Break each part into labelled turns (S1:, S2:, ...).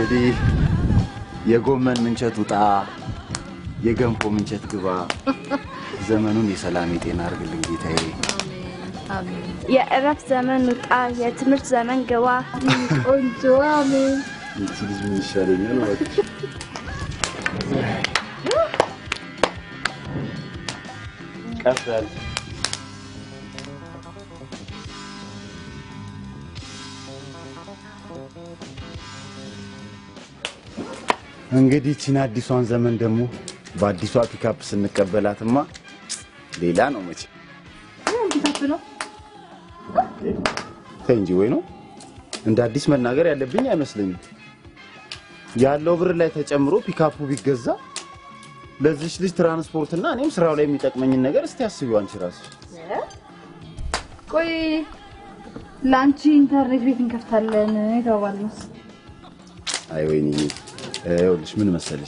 S1: እንግዲህ የጎመን ምንቸት ውጣ፣ የገንፎ ምንቸት ግባ። ዘመኑን የሰላም የጤና አድርግልን ጌታዬ።
S2: የእረፍት ዘመን ውጣ፣ የትምህርት ዘመን ግባ። ቆንጆ አሜን።
S1: ይቺ ልጅ ምን ይሻለኛል ማለት ቀፈል እንግዲህ ይቺን አዲሷን ዘመን ደግሞ በአዲሷ ፒካፕ ስንቀበላትማ ሌላ ነው መቼ። ተይ እንጂ ወይ ነው እንደ አዲስ መናገር ያለብኝ አይመስለኝም። ያለው ብር ላይ ተጨምሮ ፒካፑ ቢገዛ ለዚች ልጅ ትራንስፖርትና እኔም ስራው ላይ የሚጠቅመኝን ነገር እስቲ አስቢው አንቺ ራስሽ።
S3: ቆይ ለአንቺ ኢንተርኔት ቤት እንከፍታለን የተባባልነው
S1: አይ ወይኔ ይኸውልሽ ምን መሰለሽ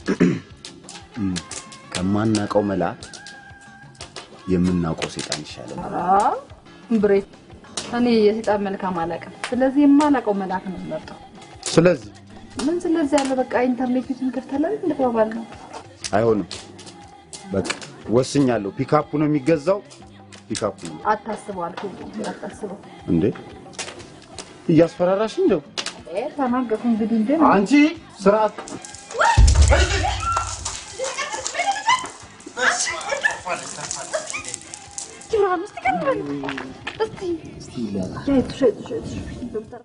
S1: ከማናውቀው መልአክ የምናውቀው ሴጣን ይሻለናል።
S3: ብሬ እኔ የሴጣን መልካም አላውቅም። ስለዚህ የማላውቀው መልአክ ነው የምመርጠው።
S1: ስለዚህ
S3: ምን ስለዚህ ያለ በቃ ኢንተርኔት ቤት እንከፍታለን እንደተባባልነው
S1: አይሆንም፣ በቃ ወስኛለሁ። ፒካፑ ነው የሚገዛው። ፒካፑ ነው
S3: አታስበው አልኩህ። እንዳታስበው
S1: እንዴ! እያስፈራራሽ እንደው
S3: እ ተናገርኩ እንግዲህ እንደ
S1: አንቺ ስርዓት
S3: ኪራን እስቲ ቀርበን እስቲ ሸቱ ሸቱ ሸቱ ዶክተር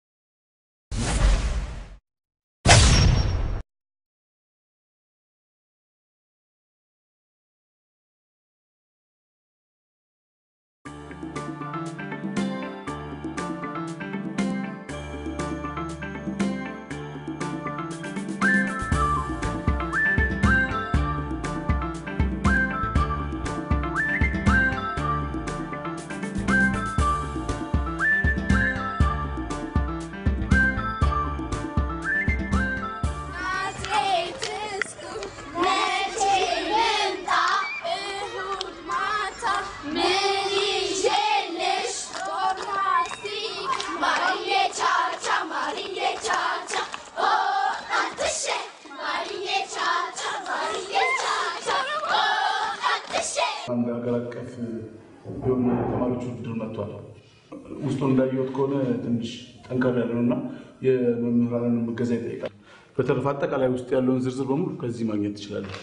S4: አንድ ሀገር አቀፍ የሆነ ተማሪዎች ውድድር መጥቷል። ውስጡን እንዳየሁት ከሆነ ትንሽ ጠንከር ያለ ነው እና የመምህራንን እገዛ ይጠይቃል። በተረፈ አጠቃላይ ውስጥ ያለውን ዝርዝር በሙሉ ከዚህ ማግኘት ትችላለህ።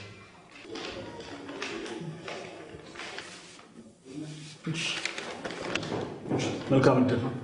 S4: እሺ፣ እሺ፣ መልካም እድል ነው።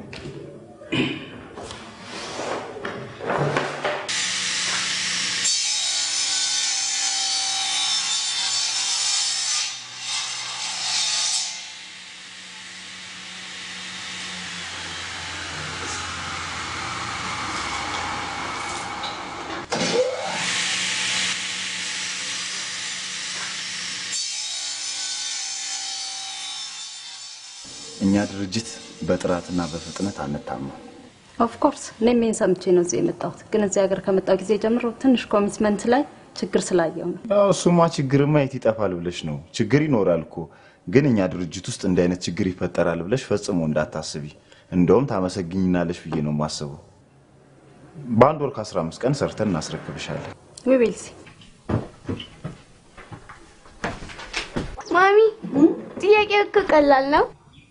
S1: እኛ ድርጅት በጥራትና በፍጥነት አንታማም።
S5: ኦፍኮርስ እኔም ይህን ሰምቼ ነው እዚህ የመጣሁት። ግን እዚህ ሀገር ከመጣሁ ጊዜ ጀምሮ ትንሽ ኮሚትመንት ላይ ችግር ስላየው ነው።
S1: ያው እሱማ ችግርማ የት ይጠፋል ብለሽ ነው። ችግር ይኖራል እኮ ግን እኛ ድርጅት ውስጥ እንዲህ አይነት ችግር ይፈጠራል ብለሽ ፈጽሞ እንዳታስቢ። እንደውም ታመሰግኝናለሽ ብዬ ነው የማስበው። በአንድ ወር ከአስራ አምስት ቀን ሰርተን እናስረክብሻለን።
S5: ዊቤልሲ
S2: ማሚ ጥያቄው እኮ ቀላል ነው።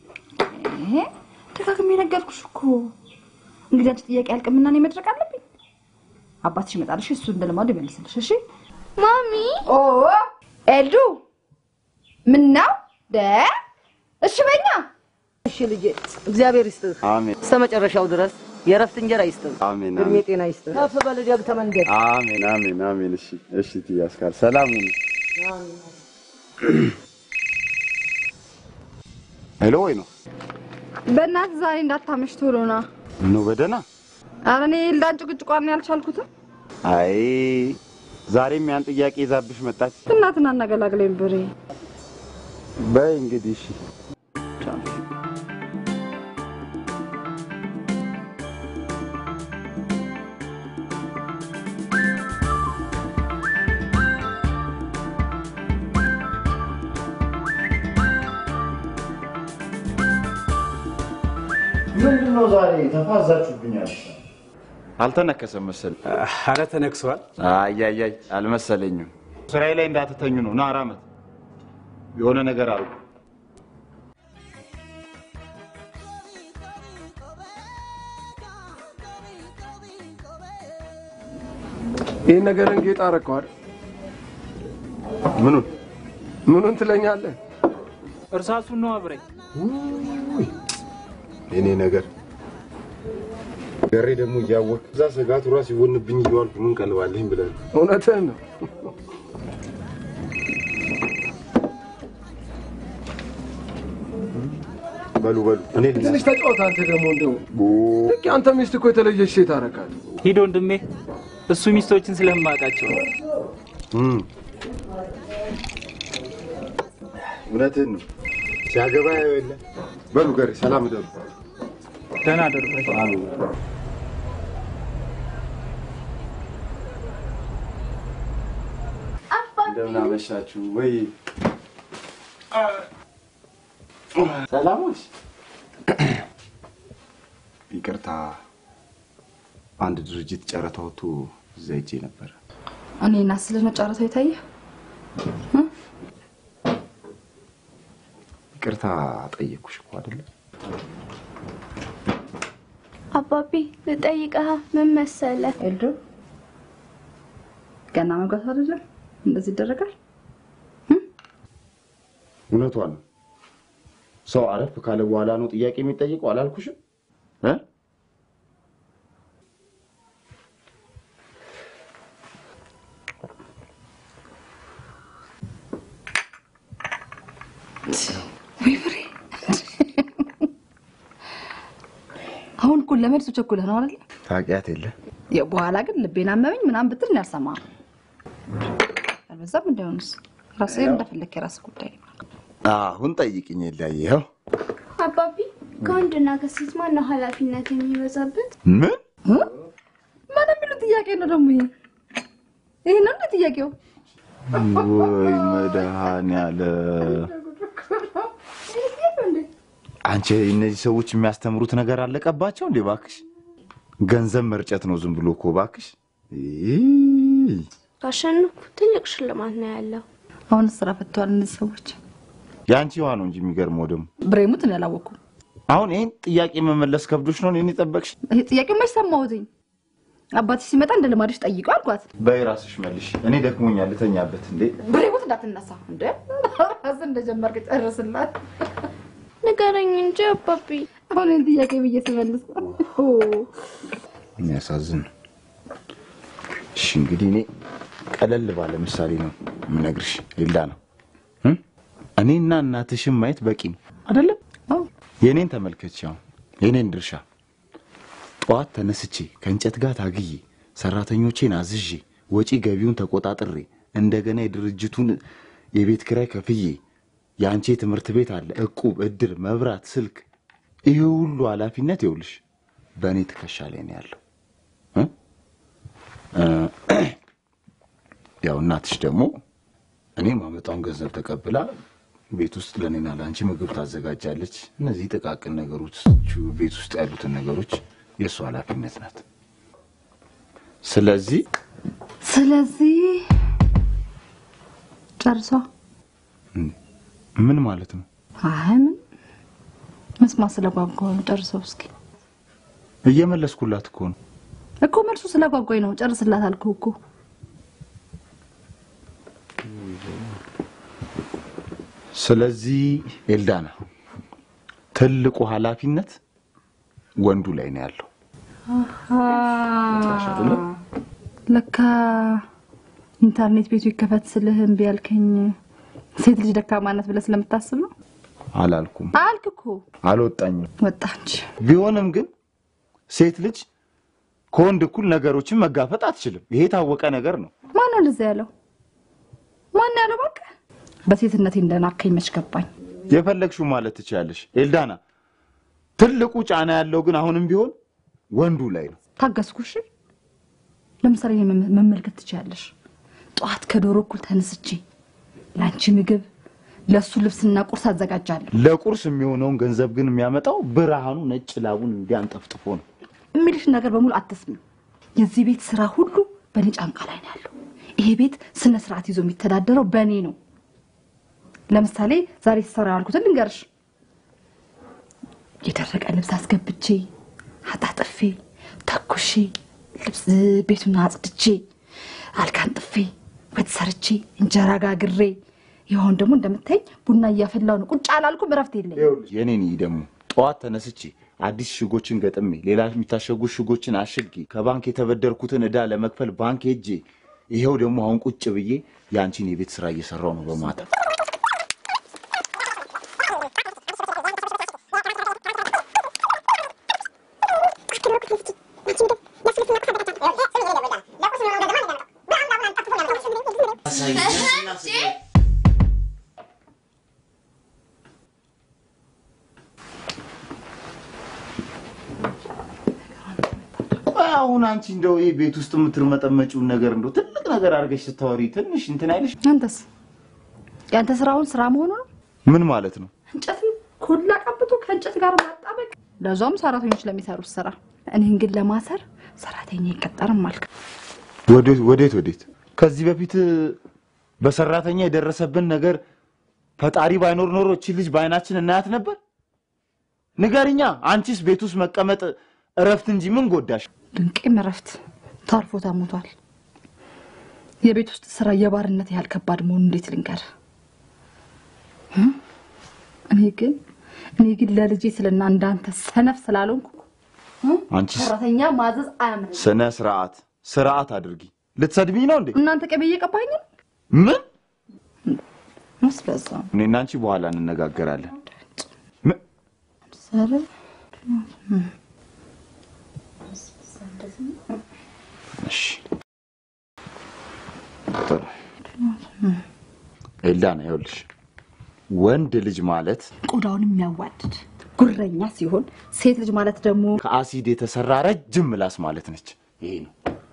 S3: ደጋግሜ ነገርኩሽ እኮ። እንግዲህ አንቺ ጥያቄ ያልቅምና እኔ መድረቅ አለብኝ። አባትሽ ይመጣልሽ፣ እሱ እንደ ልማዱ ይመልስልሽ። እሺ
S2: ማሚ
S3: ኦ ኤልዱ ምን ነው ደ እሺ በኛ
S6: እሺ ልጄ፣ እግዚአብሔር ይስጥህ
S1: አሜን
S6: እስከ መጨረሻው ድረስ የእረፍት እንጀራ ይስጥህ፣
S1: አሜን
S6: እድሜ
S1: አሜን
S6: ጤና ይስጥህ። ከፍ በል ደግ ተመንገድ።
S1: አሜን አሜን አሜን። እሺ እሺ፣ ትያስካል ሰላም ሁኑ። ሄሎ ወይ ነው
S3: በእናትህ ዛሬ እንዳታመሽ ቶሎ ና።
S1: ነው በደህና
S3: ኧረ እኔ ኤልዳን ጭቅጭቋን ያልቻልኩትም
S1: አይ ዛሬም ያን ጥያቄ ይዛብሽ መጣች።
S3: እናትን አናገላግለኝ ብሬ
S1: በይ እንግዲህ እሺ ምንድን ነው ዛሬ ተፋዛችሁብኛል? አልተነከሰም መሰለኝ።
S7: አረ ተነክሷል።
S1: አያያይ አልመሰለኝም። ስራዬ ላይ እንዳትተኙ ነው። ና አራመት የሆነ ነገር አሉ።
S8: ይህን ነገርን ጌጥ አረከዋል።
S1: ምኑን
S8: ምኑን ትለኛለህ?
S7: እርሳሱን ነው አብረኝ።
S1: የኔ ነገር ገሬ ደግሞ እያወቅ እዛ ስጋቱ ራስ ይሆንብኝ እየዋልኩ ምን ቀልባለኝ ብለህ ነው።
S8: እውነትህን ነው።
S1: በሉ በሉ እኔ
S8: ትንሽ ተጫወት አንተ ደግሞ እንደው ልክ አንተ ሚስት እኮ የተለየች ሴት አረካት።
S7: ሂድ ወንድሜ፣ እሱ ሚስቶችን ስለማውቃቸው ነው።
S1: እውነትህን ነው። ሲያገባ ያው የለ በሉ ገሬ ሰላም እደሩ።
S7: ደህና አደሩ።
S1: እንደምን አመሻችሁ ወይ ሰላሞች ይቅርታ አንድ ድርጅት ጨረታ ወጥቶ እዛ ሄጄ ነበረ
S3: እኔና ስለ ነው ጨረታው የታየ
S1: ይቅርታ ጠየቅኩሽ እኮ አይደለ
S2: አባቢ ልጠይቅህ ምን መሰለህ?
S3: ኤልዶ ገና መግባት አይደለም እንደዚህ ይደረጋል።
S1: እውነቷን ነው ሰው አረፍ ካለ በኋላ ነው ጥያቄ የሚጠይቀው አላልኩሽም እ
S3: ወይ ፍሬ አሁን እኮ ለመድሱ ቸኩለህ ነው አይደል?
S1: ታውቂያት የለ
S3: ያው በኋላ ግን ልቤን አመመኝ ምናምን ብትል እኔ አልሰማህም። አልበዛም? እንዳይሆንስ ራስህ እንደፈለክ የራስህ ጉዳይ ነው።
S1: አሁን ጠይቅኝ የለ ይኸው
S2: አባቢ ከወንድና ከሴት ማነው ኃላፊነት የሚበዛበት?
S1: ምን
S3: ምን የሚሉ ጥያቄ ነው ደግሞ ይሄ? ይሄ ነው እንደ ጥያቄው?
S1: ወይ መድኃኒዓለም አንቺ እነዚህ ሰዎች የሚያስተምሩት ነገር አለቀባቸው እንዴ? እባክሽ ገንዘብ መርጨት ነው ዝም ብሎ እኮ እባክሽ። ይ-
S2: ካሸነፍኩ ትልቅ ሽልማት ነው ያለው።
S3: አሁን ስራ ፈተዋል እነዚህ ሰዎች።
S1: የአንቺ ዋ ነው እንጂ የሚገርመው ደግሞ
S3: ብሬሙት እኔ አላወኩም።
S1: አሁን ይህን ጥያቄ መመለስ ከብዶች ነው እኔን የጠበቅሽ?
S3: ይሄ ጥያቄ መች ሰማሁትኝ? አባትሽ ሲመጣ እንደ ልማድሽ ጠይቀው አልኳት።
S1: በይ ራስሽ መልሽ። እኔ ደክሞኛል ልተኛበት። እንዴ
S3: ብሬሙት እንዳትነሳ እንደ ራስህ እንደጀመርክ ጨርስላት።
S2: ንገረኝ እንጂ አባቢ።
S3: አሁን ይህን ጥያቄ ብዬ ስመልስ
S1: የሚያሳዝን ነው። እሺ እንግዲህ እኔ ቀለል ባለ ምሳሌ ነው የምነግርሽ። ሌላ ነው እ? እኔና እናትሽን ማየት በቂ ነው አይደለም?
S3: አዎ።
S1: የእኔን ተመልከች። አሁን የእኔን ድርሻ ጠዋት ተነስቼ ከእንጨት ጋር ታግዬ ሰራተኞቼን አዝዤ ወጪ ገቢውን ተቆጣጥሬ እንደገና የድርጅቱን የቤት ኪራይ ከፍዬ የአንቺ ትምህርት ቤት አለ፣ እቁብ፣ እድር፣ መብራት፣ ስልክ፣ ይህ ሁሉ ኃላፊነት ይውልሽ በእኔ ትከሻ ላይ ነው ያለው። እ? እ፣ ያው እናትሽ ደግሞ እኔ ማመጣውን ገንዘብ ተቀብላ ቤት ውስጥ ለእኔና ለአንቺ ምግብ ታዘጋጃለች። እነዚህ ጥቃቅን ነገሮች ቤት ውስጥ ያሉትን ነገሮች የእሱ ኃላፊነት ናት። ስለዚህ
S3: ስለዚህ ጨርሷ።
S1: ምን ማለት ነው?
S3: አይ ምን መስማት ስለጓጓሁ ነው። ጨርሰው እስኪ
S1: እየመለስኩላት እኮ ነው።
S3: እኮ መልሱ ስለጓጓኝ ነው። ጨርስላት አልኩህ እኮ።
S1: ስለዚህ ኤልዳና ትልቁ ኃላፊነት ወንዱ ላይ ነው ያለው።
S3: ለካ ኢንተርኔት ቤቱ ይከፈት ስልህ እምቢ ያልከኝ ሴት ልጅ ደካማነት ብለህ ስለምታስብ ነው
S1: አላልኩም፣
S3: አልክ እኮ።
S1: አልወጣኝም።
S3: ወጣች።
S1: ቢሆንም ግን ሴት ልጅ ከወንድ እኩል ነገሮችን መጋፈጥ አትችልም። ይሄ የታወቀ ነገር ነው።
S3: ማን ነው እንደዛ ያለው? ማን ያለው? በቃ በሴትነቴ እንደናከኝ መች ገባኝ።
S1: የፈለግሽው ማለት ትችላለሽ ኤልዳና። ትልቁ ጫና ያለው ግን አሁንም ቢሆን ወንዱ ላይ ነው።
S3: ታገስኩሽ። ለምሳሌ እኔ መመ- መመልከት ትችያለሽ። ጠዋት ከዶሮ እኩል ተነስቼ ለአንቺ ምግብ፣ ለእሱ ልብስና ቁርስ አዘጋጃለሁ።
S1: ለቁርስ የሚሆነውን ገንዘብ ግን የሚያመጣው ብርሃኑ ነጭ ላቡን እንዲያንጠፍጥፎ ነው።
S3: የሚልሽን ነገር በሙሉ አትስሚ። የዚህ ቤት ስራ ሁሉ በእኔ ጫንቃ ላይ ነው ያለው። ይሄ ቤት ስነ ስርዓት ይዞ የሚተዳደረው በእኔ ነው። ለምሳሌ ዛሬ ሲሰራ ያልኩትን ልንገርሽ። የደረቀ ልብስ አስገብቼ አጣጥፌ ተኩሼ ልብስ ቤቱን አጽድቼ አልጋን ጥፌ ወጥ ሰርቼ እንጀራ ጋግሬ ይኸውን ደግሞ እንደምታይኝ ቡና እያፈላው ነው። ቁጭ አላልኩም፣ እረፍት የለኝም።
S1: የኔን ደግሞ ጠዋት ተነስቼ አዲስ ሽጎችን ገጥሜ ሌላ የሚታሸጉ ሽጎችን አሽጌ ከባንክ የተበደርኩትን ዕዳ ለመክፈል ባንክ ሄጄ ይኸው ደግሞ አሁን ቁጭ ብዬ የአንቺን የቤት ስራ እየሰራው ነው በማታ አሁን አንቺ እንደው ይህ ቤት ውስጥ የምትርመጠመጪውን ነገር እንደው ትልቅ ነገር አድርገሽ ስታወሪ ትንሽ እንትን አይልሽ?
S3: አንተስ የአንተ ስራውን ስራ መሆኑ ነው።
S1: ምን ማለት ነው?
S3: እንጨትን ኮላ ቀብቶ ከእንጨት ጋር ማጣበቅ፣ ለዛውም ሰራተኞች ለሚሰሩት ስራ። እኔን ግን ለማሰር ሰራተኛ አይቀጠርም አልክ።
S1: ወዴት ወዴት ወዴት? ከዚህ በፊት በሰራተኛ የደረሰብን ነገር ፈጣሪ ባይኖር ኖሮ እቺ ልጅ በአይናችን እናያት ነበር? ንገርኛ። አንቺስ ቤት ውስጥ መቀመጥ እረፍት እንጂ ምን ጎዳሽ?
S3: ድንቄም እረፍት ታርፎ ተሞቷል። የቤት ውስጥ ስራ የባርነት ያህል ከባድ መሆኑ እንዴት ልንገር? እኔ ግን እኔ ግን ለልጄ ስልና እንዳንተ ሰነፍ ስላልሆንኩ
S1: አንቺስ
S3: ሰራተኛ ማዘዝ አያምርም።
S1: ስነ ስርዓት ስርዓት አድርጊ። ልትሰድቢኝ ነው እንዴ?
S3: እናንተ ቅቤ እየቀባኝ ነው
S1: ምን?
S3: መስበዛ
S1: እኔና አንቺ በኋላ እንነጋገራለን። ምን?
S3: ሰረ
S1: እሺ ጥሩ። ኤልዳና ይኸውልሽ ወንድ ልጅ ማለት
S3: ቆዳውን የሚያዋድድ ጉረኛ ሲሆን ሴት ልጅ ማለት ደግሞ
S1: ከአሲድ የተሰራ ረጅም ምላስ ማለት ነች። ይሄ ነው።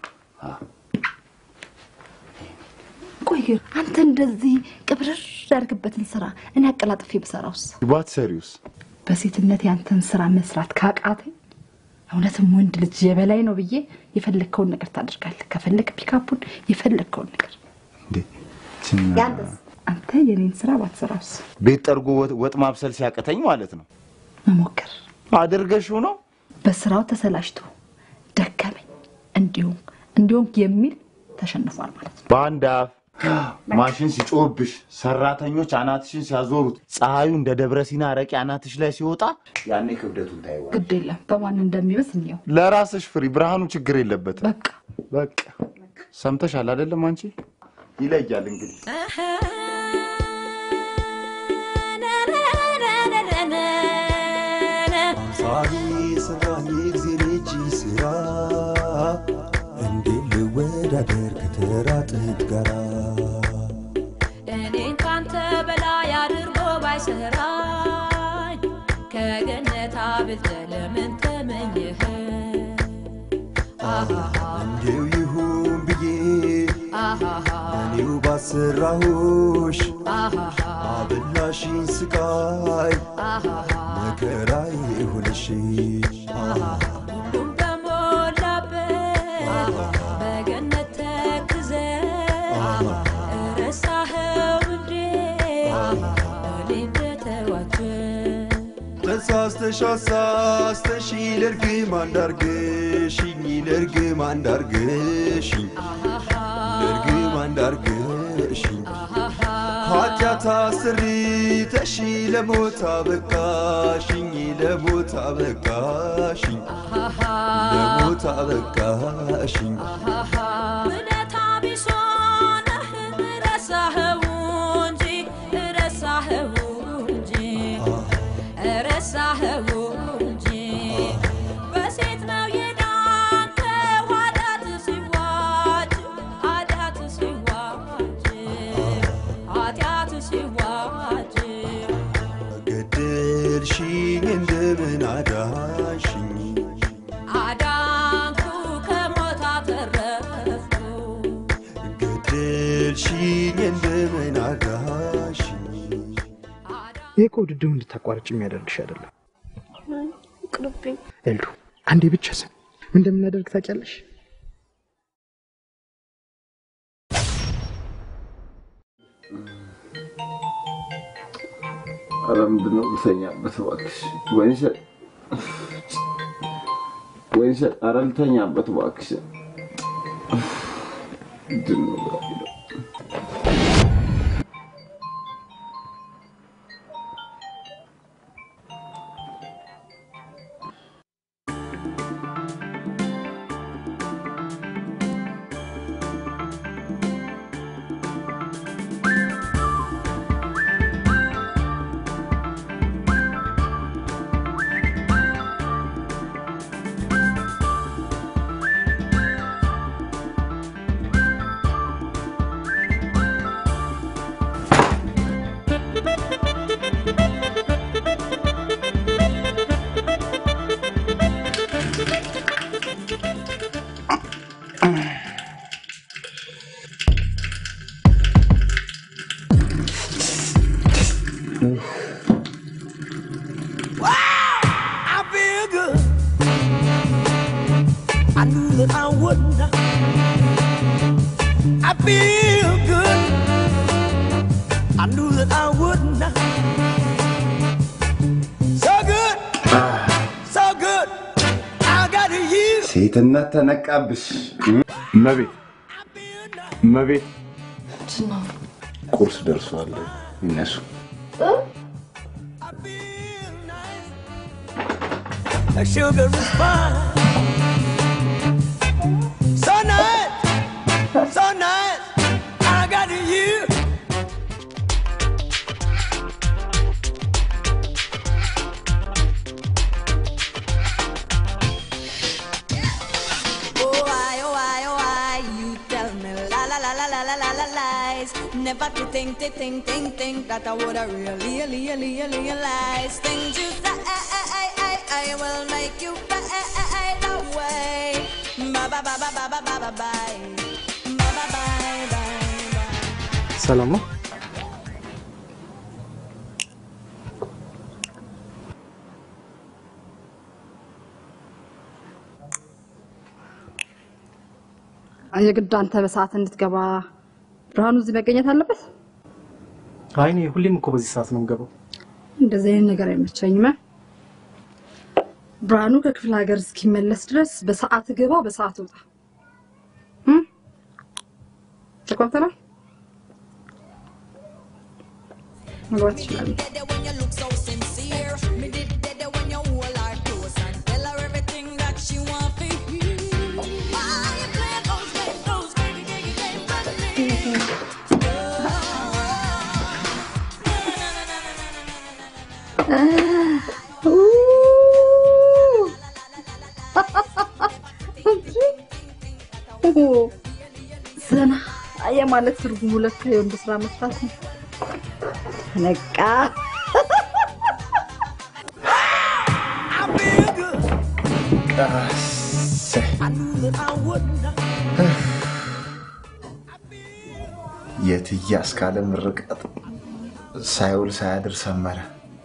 S3: ቆይ ግን አንተ እንደዚህ ቅብርር ያድርግበትን ስራ እኔ አቀላጥፌ ብሰራውስ?
S1: ባትሰሪውስ?
S3: በሴትነት ያንተን ስራ መስራት ካቃተኝ እውነትም ወንድ ልጅ የበላይ ነው ብዬ የፈለግከውን ነገር ታደርጋለህ። ከፈለግ ፒካፑን የፈለግከውን ነገር
S1: እንዴ ችና-
S3: ያንተስ? አንተ የኔን ስራ ባትሰራውስ?
S1: ቤት ጠርጎ ወጥ- ወጥ ማብሰል ሲያቅተኝ ማለት ነው
S3: መሞከር
S1: አድርገሽው ነው።
S3: በስራው ተሰላችቶ ደከመኝ እንዲሁም እንዲሁም የሚል ተሸንፏል ማለት ነው።
S1: በአንድ አፍ ማሽን ሲጮህብሽ፣ ሰራተኞች አናትሽን ሲያዞሩት፣ ፀሐዩ እንደ ደብረ ሲና አረቄ አናትሽ ላይ ሲወጣ ያኔ ክብደቱን ታይዋል።
S3: ግድ የለም በማን እንደሚበስ እንየው።
S1: ለራስሽ ፍሪ። ብርሃኑ ችግር የለበትም።
S3: በቃ
S1: በቃ ሰምተሻል አይደለም? አንቺ ይለያል እንግዲህ
S9: ሳሪ ስራኝ እግዜር እጅ ስራ እንዴት ልወዳደር ከተራ ጥድ ጋራ
S10: እኔን ካንተ በላይ አድርጎ ባይሰራኝ ከገነት አብልጠ ለምን ተመኘህ? አሃሃ
S9: እንዲው ይሁን ብዬ
S10: አሃሃ
S9: እኔው ባሰራሁሽ
S10: አሃሃ
S9: አበላሽኝ ስቃይ
S10: አሃሃ
S9: መከራዬ ሆነሽ
S10: ሁሉም በሞላበት በገነት ተክዘ ረሳኸው እንዴ እኔ እንደተዋቸው
S9: ተሳስተሽ አሳስተሽ ለርግም አንዳርግሽኝ ለርግም አንዳርግሽኝ ለርግም አንዳርግሽኝ ኃጢአት አስሪተሽ ለሞት አበቃሽኝ ለሞት አበቃሽኝ ለሞት አበቃሽኝ
S10: እውነታ ቢስ ሆነህ ረሳኸው እንጂ ረሳኸው እንጂ ረሳኸው እንጂ በሴት ነው የዳንከው ኃጢአት ሲዋጅ ኃጢአት ሲዋጅ ኃጢአት ሲዋጅ
S9: ገደልሽኝ እንደምን አዳንሽኝ
S10: አዳንኩ ከሞት አተረፍኩ
S9: ገደልሽኝ እንደምን አዳንሽኝ
S11: ይህ እኮ ውድድሩ እንድታቋርጭ የሚያደርግሽ አይደለም።
S2: ቅርብኝ
S11: ኤልዱ አንዴ ብቻ ስም ምን እንደምናደርግ ታውቂያለሽ?
S12: ኧረ ምንድን ነው ልተኛበት እባክሽ። ወይንሸት ወይንሸት፣ ኧረ ልተኛበት እባክሽ። ምንድን ነው የሚለው?
S9: I feel good. I knew that I wouldn't. I feel good. I knew that I wouldn't. So good. So good. I got you.
S1: ሴትነት ተነቃብሽ።
S4: መቤት መቤት
S1: ቁርስ ደርሷል። ይነሱ።
S9: The sugar is fine. So nice. So nice. I got you.
S10: Oh, I, oh, I, oh, I, you tell me la la la la la la la la lies. Never to think, to think, think, think that I would have really, really, really realize things you say. I, I, I will make you fade away. Bye bye bye bye bye bye bye bye bye. Bye bye bye bye.
S11: ሰላም ነው?
S3: የግድ አንተ በሰዓት እንድትገባ ብርሃኑ እዚህ መገኘት አለበት።
S11: አይ እኔ ሁሌም እኮ በዚህ ሰዓት ነው የምገባው።
S3: እንደዚህ አይነት ነገር አይመቸኝም። ብርሃኑ ከክፍለ ሀገር እስኪመለስ ድረስ በሰዓት ግባ፣ በሰዓት ውጣ። እም? ተቆምተናል። መግባት ትችላለህ።
S10: When you look so sincere, me did dead when you hold her close and tell her everything that she want to hear. Why you play those games, those games, games, games, games,
S3: ዘና የማለት ትርጉሙ ለካ የወንድ ስራ መስራት ነው። ነቃ
S9: I knew that I wouldn't.
S1: የትዬ አስካለ ምርቃት ሳይውል ሳያድር ሰመረ።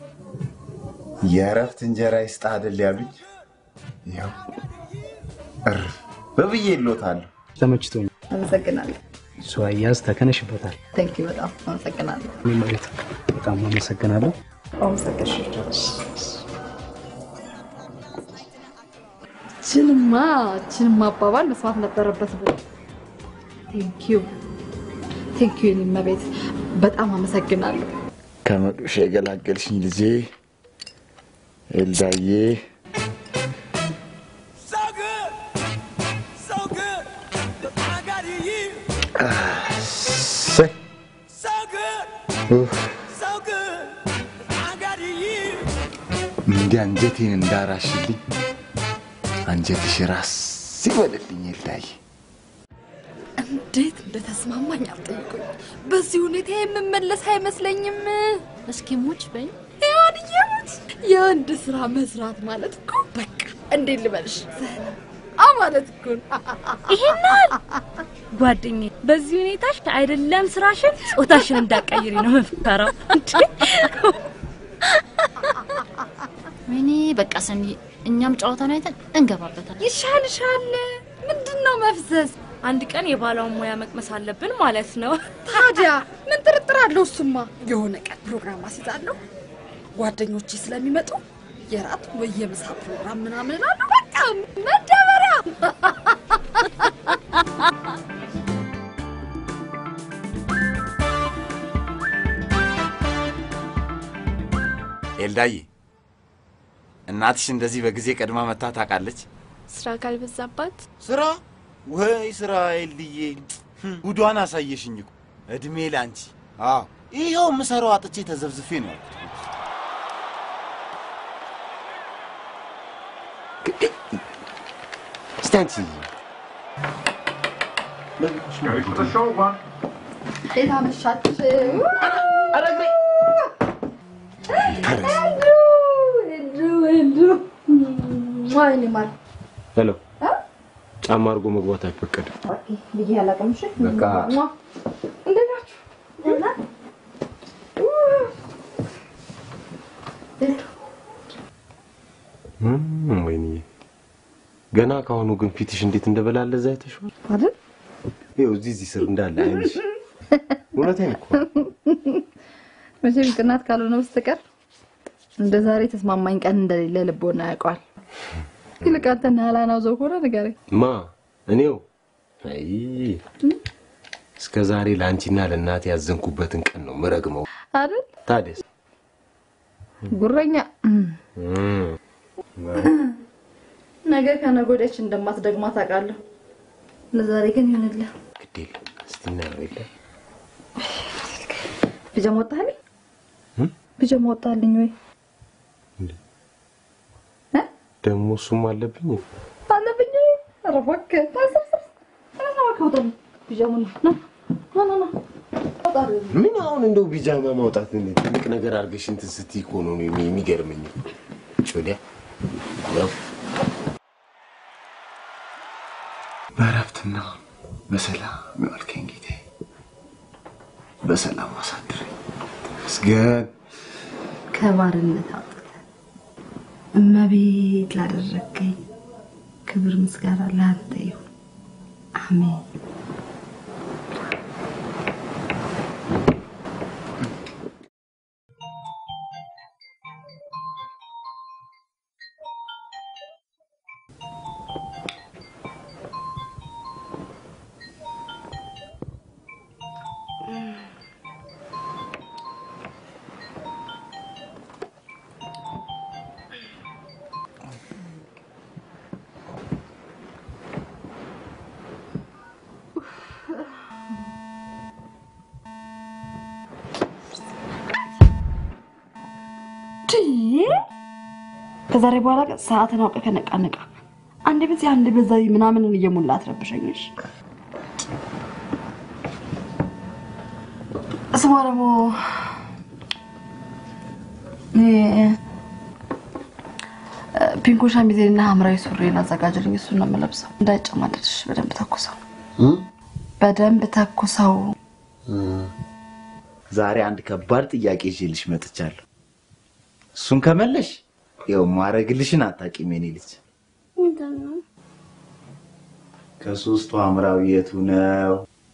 S1: የእረፍት እንጀራ ይስጥ አይደል ያሉኝ። ያው እርፍ በብዬ ይሎታለሁ።
S11: ተመችቶኛል።
S3: አመሰግናለሁ።
S11: እሱ አያዝ ተከነሽበታል።
S3: ቴንክ ዩ በጣም አመሰግናለሁ።
S11: እኔ ማለት በጣም አመሰግናለሁ።
S3: አመሰግናለሁ። ችንማ ችንማ አባባል መስማት ነበረበት ብሎ ቴንክ ዩ ቴንክ ዩ የኔ እመቤት በጣም አመሰግናለሁ።
S1: ከመዶሻ የገላገልሽኝ ልጄ ኤልዳዬ
S9: So good. So good. I got you.
S1: እሰይ
S9: So good.
S1: ኡፍ፣
S9: So good. I got you.
S1: እንዲህ አንጀቴን እንዳራሽልኝ አንጀትሽ ራስ ይበልልኝ ኤልዳዬ።
S3: እንዴት እንደተስማማኝ አልጠይቁኝ። በዚህ ሁኔታ የምመለስ አይመስለኝም። እስኪ ሙች በኝ ያንየሙት የአንድ ስራ መስራት ማለት እኮ በቃ እንዴት ልበልሽ አ ማለት እኮ ነው።
S13: ይሄናል ጓደኛዬ፣ በዚህ ሁኔታሽ አይደለም ስራሽን ጾታሽን እንዳቀይሪ ነው የምፈራው። እንዴ!
S14: ወይኔ በቃ ሰኒ፣ እኛም ጨዋታውን አይተን እንገባበታል።
S3: ይሻልሻል። ምንድን ነው መፍዘዝ?
S13: አንድ ቀን የባሏን ሙያ መቅመስ አለብን ማለት ነው።
S3: ታዲያ ምን ጥርጥር አለው? እሱማ የሆነ ቀን ፕሮግራም አስይዛለሁ። ጓደኞቼ ስለሚመጡ የራት ወይ የምሳ ፕሮግራም ምናምን እላለሁ። በቃ መደበሪያ
S15: ኤልዳዬ እናትሽ እንደዚህ በጊዜ ቀድማ መታ ታውቃለች?
S2: ስራ ካልበዛባት
S15: ስራ ወይ ስራ ኤልድዬ፣ ጉዷን አሳየሽኝ እኮ። እድሜ ላንቺ። አዎ ይኸው የምሰራው አጥቼ ተዘብዝፌ ነው ያልኩት። እስቲ አንቺ
S3: እንዴት አመሻችሁ? ወይኔ ማር
S8: ሄሎ፣ ጫማ አድርጎ መግባት አይፈቀድም።
S3: ብዬ አላውቅም። እሺ
S8: በቃ
S3: ሟ። እንዴት ናችሁ? ደህና?
S8: እም፣ ወይኔ ገና ከአሁኑ ግን ፊትሽ እንዴት እንደበላለ እዛ አይተሽዋል
S3: አይደል?
S8: ይኸው እዚህ እዚህ ስር እንዳለ አይንሽ። እውነቴን እኮ
S3: መቼም ቅናት ካልሆነ በስተቀር እንደ ዛሬ ተስማማኝ ቀን እንደሌለ ልቦና ያውቀዋል። ይልቅ አንተ ናላናው ዘው ከሆነ ንገረኝ።
S8: ማ እኔው አይ እስከ ዛሬ ለአንቺና ለእናቴ ያዘንኩበትን ቀን ነው ምረግመው።
S3: አይደል?
S8: ታዲያስ
S3: ጉረኛ
S8: እም፣
S3: ነገ ከነገ ወዲያች እንደማትደግማ ታውቃለህ። ለዛሬ ግን ይሁንልህ።
S8: ግድ የለም እስቲ እናየው የለ
S3: ፒጃማ ወጣልኝ?
S8: እም?
S3: ፒጃማ ወጣልኝ ወይ
S8: ደግሞ እሱም አለብኝ።
S3: አለብኝ? ኧረ እባክህ ታሰብስብ። ኧረ እባክህ ውጣልኝ። ፒጃማ ና ና ና ና ውጣልኝ።
S8: ምን አሁን እንደው ቢጃማ ማውጣት እንዴ ትልቅ ነገር አድርገሽ እንትን ስትይ እኮ ነው የሚ- የሚገርመኝ። ጮዲያ ያው በእረፍትና በሰላም የዋልከኝ ጌታዬ በሰላም አሳድረኝ። ተመስገን።
S3: ከባርነት አውጥተህ እመቤት ላደረገኝ ክብር ምስጋና ለአንተ ይሁን። አሜን። ከዛሬ በኋላ ግን ሰዓትን አውቀህ ከነቃነቃ አንድ በዚህ አንድ በዛ ምናምንን እየሞላ አትረብሸኝሽ። ስሟ ደግሞ እኔ ፒንኮ ሸሚዜንና ሐምራዊ ሱሪን አዘጋጅልኝ። እሱን ነው የምለብሰው። እንዳይጨማደድሽ በደንብ ተኩሰው፣ በደንብ ተኩሰው።
S1: ዛሬ አንድ ከባድ ጥያቄ ይዤልሽ መጥቻለሁ። እሱን ከመለሽ ያው ማረግልሽን አታውቂም የኔ ልጅ።
S2: ምንድን ነው?
S1: ከሶስቱ ሐምራዊ የቱ ነው?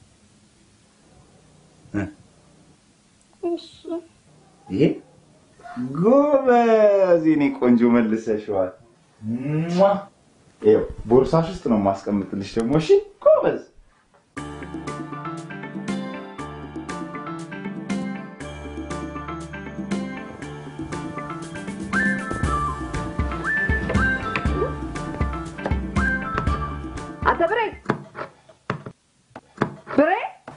S1: እ?
S2: እሱ
S1: ይሄ ጎበዝ፣ የኔ ቆንጆ መልሰሽዋል። ሟ! ይኸው ቦርሳሽ ውስጥ ነው የማስቀምጥልሽ ደግሞ። እሺ ጎበዝ።
S3: አንተ ብሬ ብሬ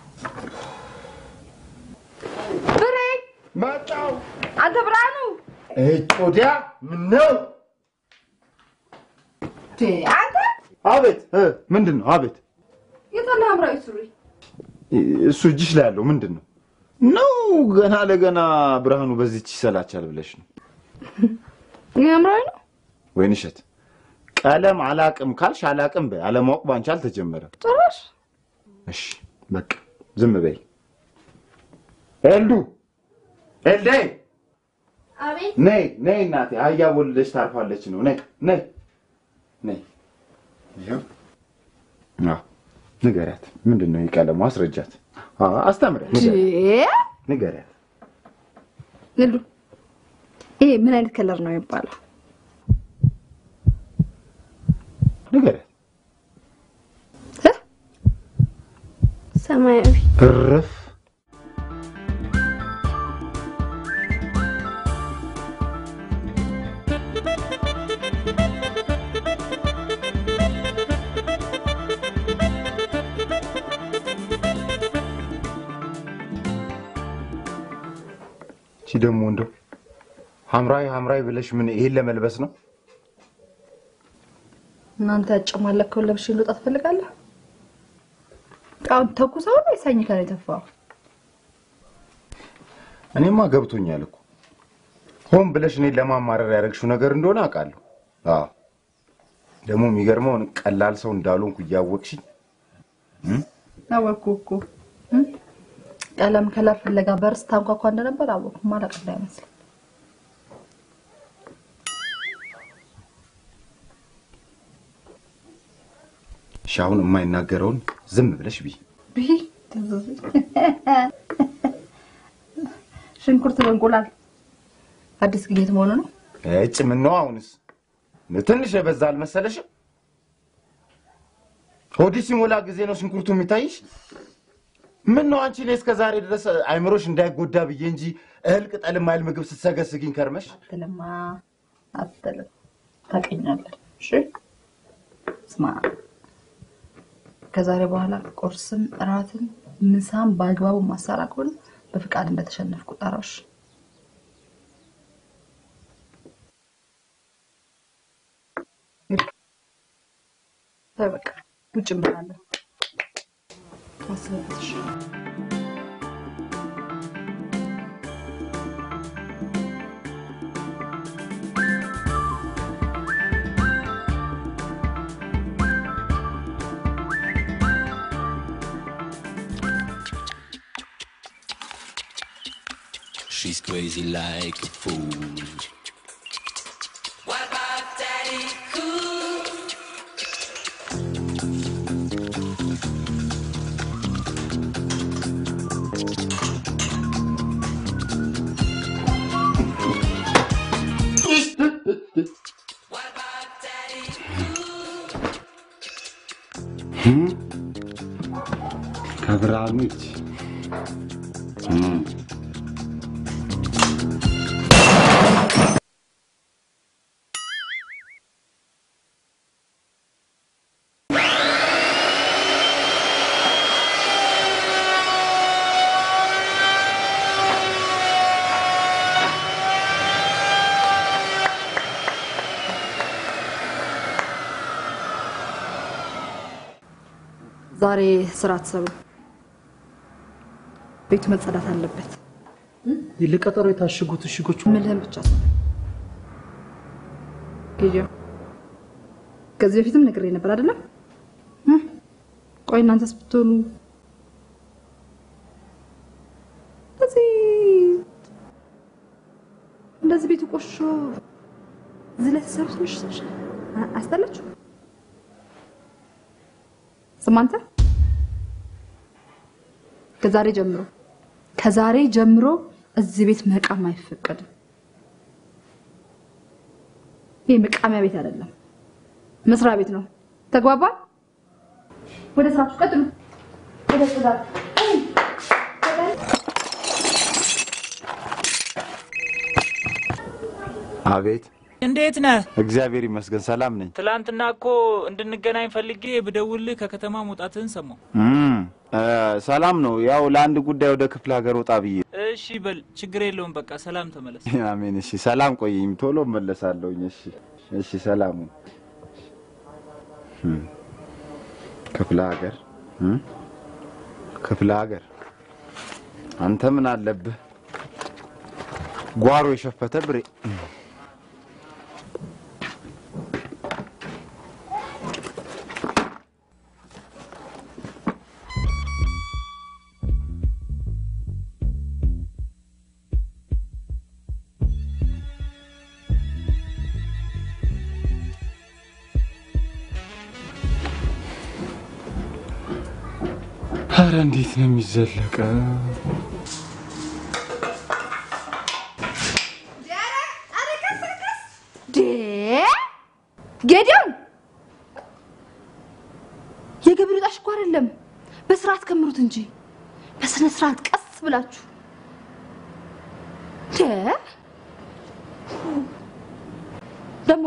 S3: ብሬ
S1: መጣው።
S3: አንተ ብርሃኑ
S1: እጮዲያ ምን ነው?
S3: ቴ አንተ
S1: አቤት። እ፣ ምንድን ነው? አቤት።
S3: የታለ ሐምራዊ ሱሪ?
S1: እሱ እጅሽ ላይ ያለው ምንድን ነው? ነው ገና ለገና ብርሃኑ በዚች ይሰላቻል ብለሽ ነው?
S3: ይህ ሐምራዊ ነው።
S1: ወይን እሸት ቀለም አላቅም ካልሽ አላቅም በይ። አለማወቅ ባንቺ አልተጀመረም።
S3: ጭራሽ
S1: እሺ በቃ ዝም በይ። ኤልዱ ኤልዳይ
S2: አቤት
S1: ነይ ነይ እናቴ፣ አህያ ወልደሽ ታርፋለች ነው። ነይ ነይ ነይ። ይኸው አዎ፣ ንገሪያት። ምንድን ነው የቀለሙ? አስረጃት፣ አ- አስተምሪያት፣ ንገሪያት፣ ንገሪያት።
S3: ልሉ ይሄ ምን አይነት ከለር ነው የሚባለው?
S1: ንገሪያት።
S2: ሰማያዊ
S1: እርፍ። እቺ ደግሞ እንደው ሐምራዊ ሐምራዊ ብለሽ ምን ይሄን ለመልበስ ነው?
S3: እናንተ ያጨማለከውን ለብሼ ልወጣ ትፈልጋለህ? አሁን ተኩሰው ነው የሳኝ ከላይ ተፋው።
S1: እኔማ ገብቶኛል እኮ ሆን ብለሽ እኔን ለማማረር ያደረግሽው ነገር እንደሆነ አውቃለሁ። አዎ ደግሞ የሚገርመውን ቀላል ሰው እንዳልሆንኩ እያወቅሽኝ እም?
S3: አወኩ እኮ እም? ቀለም ከለር ፍለጋ በርስ ታንኳኳ እንደነበር አወኩ። ማለቅ እንዳይመስል
S1: እሺ አሁን የማይናገረውን ዝም ብለሽ ብይ።
S3: ብይ ሽንኩርት በእንቁላል አዲስ ግኝት መሆኑ ነው።
S1: እጭ ምን ነው አሁንስ ትንሽ የበዛ አልመሰለሽም? ሆድሽ ሲሞላ ጊዜ ነው ሽንኩርቱ የሚታይሽ? ምን ነው አንቺ እኔ እስከ ዛሬ ድረስ አይምሮሽ እንዳይጎዳ ብዬ እንጂ እህል ቅጠል የማይል ምግብ ስትሰገስግኝ ከርመሽ
S3: አትልማ አትልም፣ ታውቀኛለህ። እሺ ስማ፣ ከዛሬ በኋላ ቁርስም እራትም ምሳም በአግባቡ ማሰራ ከሆነ በፍቃድ እንደተሸነፍኩ ጠራሽ። ተይ በቃ ውጭ እንበላለን። አስበበት እሺ።
S16: She's crazy like a fool.
S10: What about Daddy Cool?
S1: ከብርሃኑ እጅ እም።
S3: ዛሬ ስራ አትሰሩ። ቤቱ መጸዳት አለበት።
S11: ለቀጠሮ የታሸጉት እሽጎች
S3: ምልህን ብቻ ስማ። ጌጆ ከዚህ በፊትም ነግሬ ነበር አይደለም? እህ? ቆይ እናንተስ ብትሆኑ እንደዚህ እንደዚህ ቤቱ ቆሾ እዚህ ላይ ተሰሩ ትንሽ ትንሽ አ- አስጠላችሁ? ስማ አንተ ከዛሬ ጀምሮ ከዛሬ ጀምሮ እዚህ ቤት መቃም አይፈቀድም። ይህ መቃሚያ ቤት አይደለም፣ መስሪያ ቤት ነው። ተግባባ? ወደ ስራችሁ ቀጥሉ። ወደ ጽዳት
S1: አቤት
S7: እንዴት ነህ?
S1: እግዚአብሔር ይመስገን ሰላም ነኝ።
S7: ትላንትና እኮ እንድንገናኝ ፈልጌ ብደውልህ ከከተማ መውጣትህን ሰማሁ።
S1: እም፣ እ፣ ሰላም ነው። ያው ለአንድ ጉዳይ ወደ ክፍለ ሀገር ወጣ ብዬ።
S7: እሺ በል ችግር የለውም በቃ ሰላም ተመለስ።
S1: አሜን። እሺ፣ ሰላም ቆየኝ። ቶሎ እመለሳለሁኝ። እሺ፣ እሺ፣ ሰላሙ እም፣ ክፍለ ሀገር እም፣ ክፍለ ሀገር አንተ ምን አለብህ? ጓሮ የሸፈተ ብሬ አረ እንዴት ነው የሚዘለቀው?
S3: ዴ ጌዲዮን የገቢ ወጣሽ እኮ አይደለም። በስርዓት ከምሩት እንጂ በስነ ስርዓት ቀስ ብላችሁ ዴ ደግሞ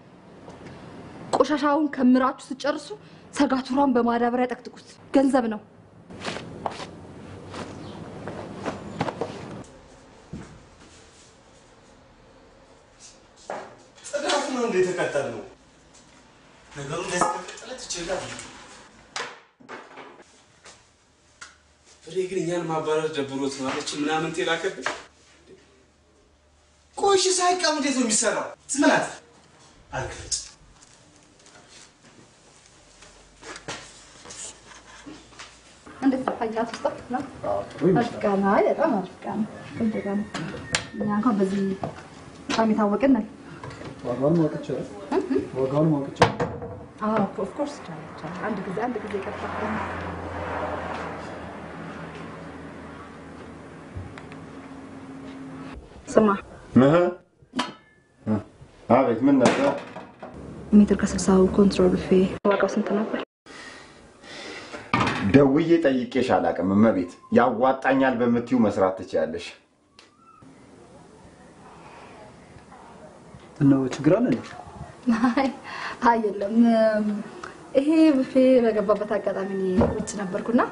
S3: ቆሻሻውን ከምራችሁ ስጨርሱ ሰጋቱራን በማዳበሪያ ጠቅጥቁት። ገንዘብ ነው።
S15: ጽዳት ነው እንደ የተቀጠልነው። ነገሩ እንደዚህ ከቀጠለ ትችላል።
S17: ፍሬ ግን እኛን ማባረር ደብሮት ነው አለች ምናምን ቴላከብን
S15: ቆሽ ሳይቀም እንዴት ነው የሚሰራው? ዝም በላት አልገልጽ
S3: እንዴት ነው አያት ውስጥ ነው? አሪፍ ዕቃ ነው። አይ በጣም አሪፍ ዕቃ ነው። ቆንጆ ዕቃ ነው። እኛ እንኳን በዚህ በጣም የታወቅን ነን።
S11: ዋጋውን ማወቅ ይቻላል? ዋጋውን ማወቅ ይቻላል?
S3: አዎ ኦፍ ኮርስ ይቻላል ይቻላል። አንድ ጊዜ አንድ ጊዜ ቀጥታ ስማ
S1: እህ አቤት፣ ምን ነበር?
S3: ሜትር ከስልሳው ኮንትሮል ፌ ዋጋው ስንት ነበር?
S1: ደውዬ ጠይቄሽ አላውቅም። እመቤት ያዋጣኛል በምትዩ መስራት ትችያለሽ።
S11: እነው ችግር አለ እንዴ?
S3: አይ አይ የለም። ይሄ ብፌ በገባበት አጋጣሚ እኔ ውጭ ነበርኩና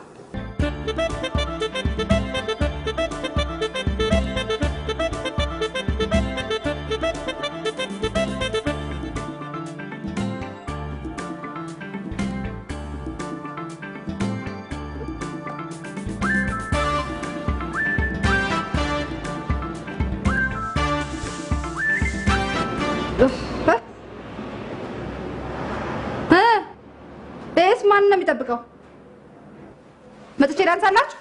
S3: ቤስ ማን ነው የሚጠብቀው? መጥቼ ዳንሳላችሁ?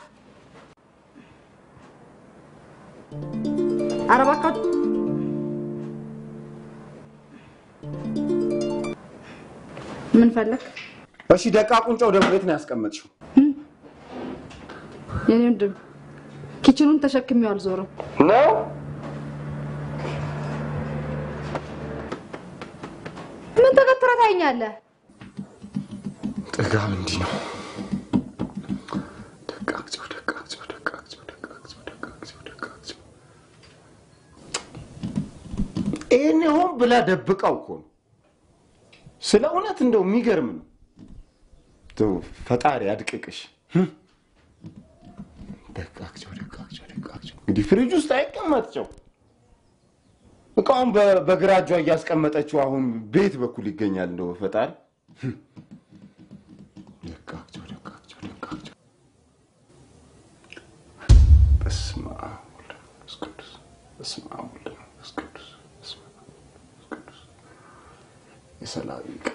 S3: ኧረ እባካችሁ ምን ፈለግ?
S1: እሺ ደቃቁን ጨው ደግሞ የት ነው ያስቀመጥሽው?
S3: የኔ ወንድም ኪችኑን ተሸክሜው አልዞርም።
S1: ነው
S3: ምን ተከትረ ታይኛለህ?
S1: ጥጋብ እንዲህ ነው። ደቃቅ ጨው፣ ደቃቅ ጨው፣ ደቃቅ ጨው፣ ደቃቅ ጨው፣ ደቃቅ ጨው፣ ደቃቅ ጨው። ይህን ሆን ብላ ደብቃው እኮ ነው። ስለ እውነት እንደው የሚገርም ነው። እንደው ፈጣሪ አድቅቅሽ። ህም። ደቃቅ ጨው፣ ደቃቅ ጨው፣ ደቃቅ ጨው። እንግዲህ ፍሪጅ ውስጥ አይቀመጥ ጨው። እቃውን በ- በግራ እጇ እያስቀመጠችው አሁን ቤት በኩል ይገኛል። እንደው ፈጣሪ ህም። ደቃቅ ጨው፣ ደቃቅ ጨው፣ ደቃቅ ጨው። በስመ አብ ወወልድ ወመንፈስ ቅዱስ። በስመ አብ ወወልድ ወመንፈስ ቅዱስ። በስመ አብ ወወልድ ወመንፈስ ቅዱስ። የሰላም ዕቃ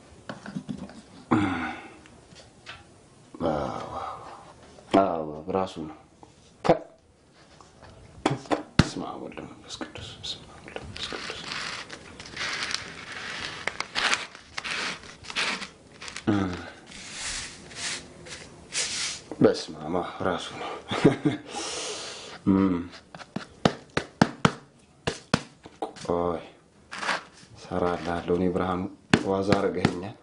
S1: አዎ፣ አዎ፣ ራሱ ነው። ፈ- በስመ አብ ወወልድ ወመንፈስ ቅዱስ። በስመ አብ ወወልድ ወመንፈስ ቅዱስ። እም። በስመ አብ አዎ፣ ራሱ ነው። እም። ቆይ እሰራልሃለሁ። እኔ ብርሃኑ ዋዛ አድርገኸኛል።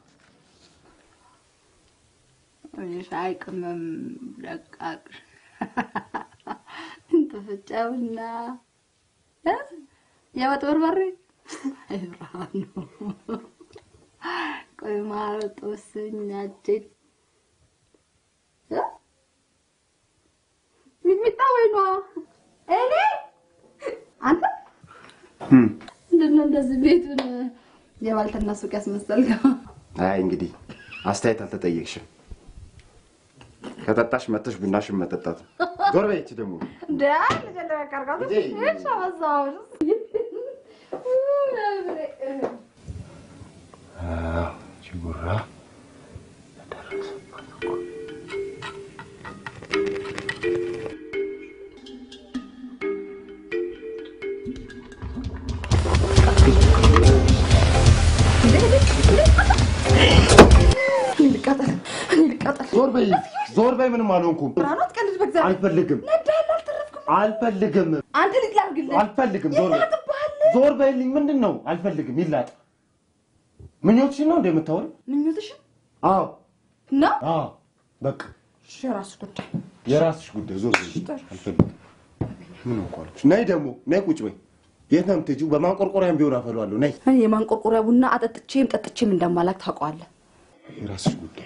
S3: ሻይ ቅመም ደቃቅ ተፈጨውና እ? የወጥ በርበሬ አይ ብርሃኑ ቆይ ማር ጦስኛችን እ? ሚጥሚጣ ወይኗ እኔ አንተ ምንድን ነው እንደዚህ ቤቱን የባልትና ሱቅ ያስመሰልከው?
S1: አይ እንግዲህ አስተያየት አልተጠየቅሽም። ከጠጣሽ መጥተሽ ቡናሽን መጠጣት ነው። ዞር በይ ይቺ ደግሞ
S3: እንደ ልጀለ ቀርቃቱ እሺ አበዛሁሽ።
S1: አዎ፣ ይቺ ጉራ
S3: ልቃጠል ልቃጠል
S1: ዞር በይ ዞር በይ፣ ምንም አልሆንኩም።
S3: ብርሃኑ አትቀልድ በእግዚአብሔር።
S1: አልፈልግም፣
S3: ነዳኸኝ አልተረፍኩም።
S1: አልፈልግም፣
S3: አንተ ልጅ ላድርግልህ።
S1: አልፈልግም። ዞር በይ፣
S3: ይላጥብሃል።
S1: ዞር በይልኝ። ምንድን ነው? አልፈልግም። ይላጥ። ምኞትሽን ነው እንደምታወሪ?
S3: ምኞትሽን
S1: አዎ፣
S3: ነው?
S1: አዎ። በቃ
S3: እሺ፣ የራስህ ጉዳይ።
S1: የራስሽ ጉዳይ። ዞር በይ። አልፈልግም። ምን እንኳ አልኩሽ። ነይ ደግሞ ነይ፣ ቁጭ በይ። የት ነው የምትሄጂው? በማንቆርቆሪያም ቢሆን አፈለዋለሁ። ነይ።
S3: እኔ የማንቆርቆሪያ ቡና አጠጥቼም ጠጥቼም እንደማላክ ታውቀዋለህ።
S1: የራስሽ ጉዳይ።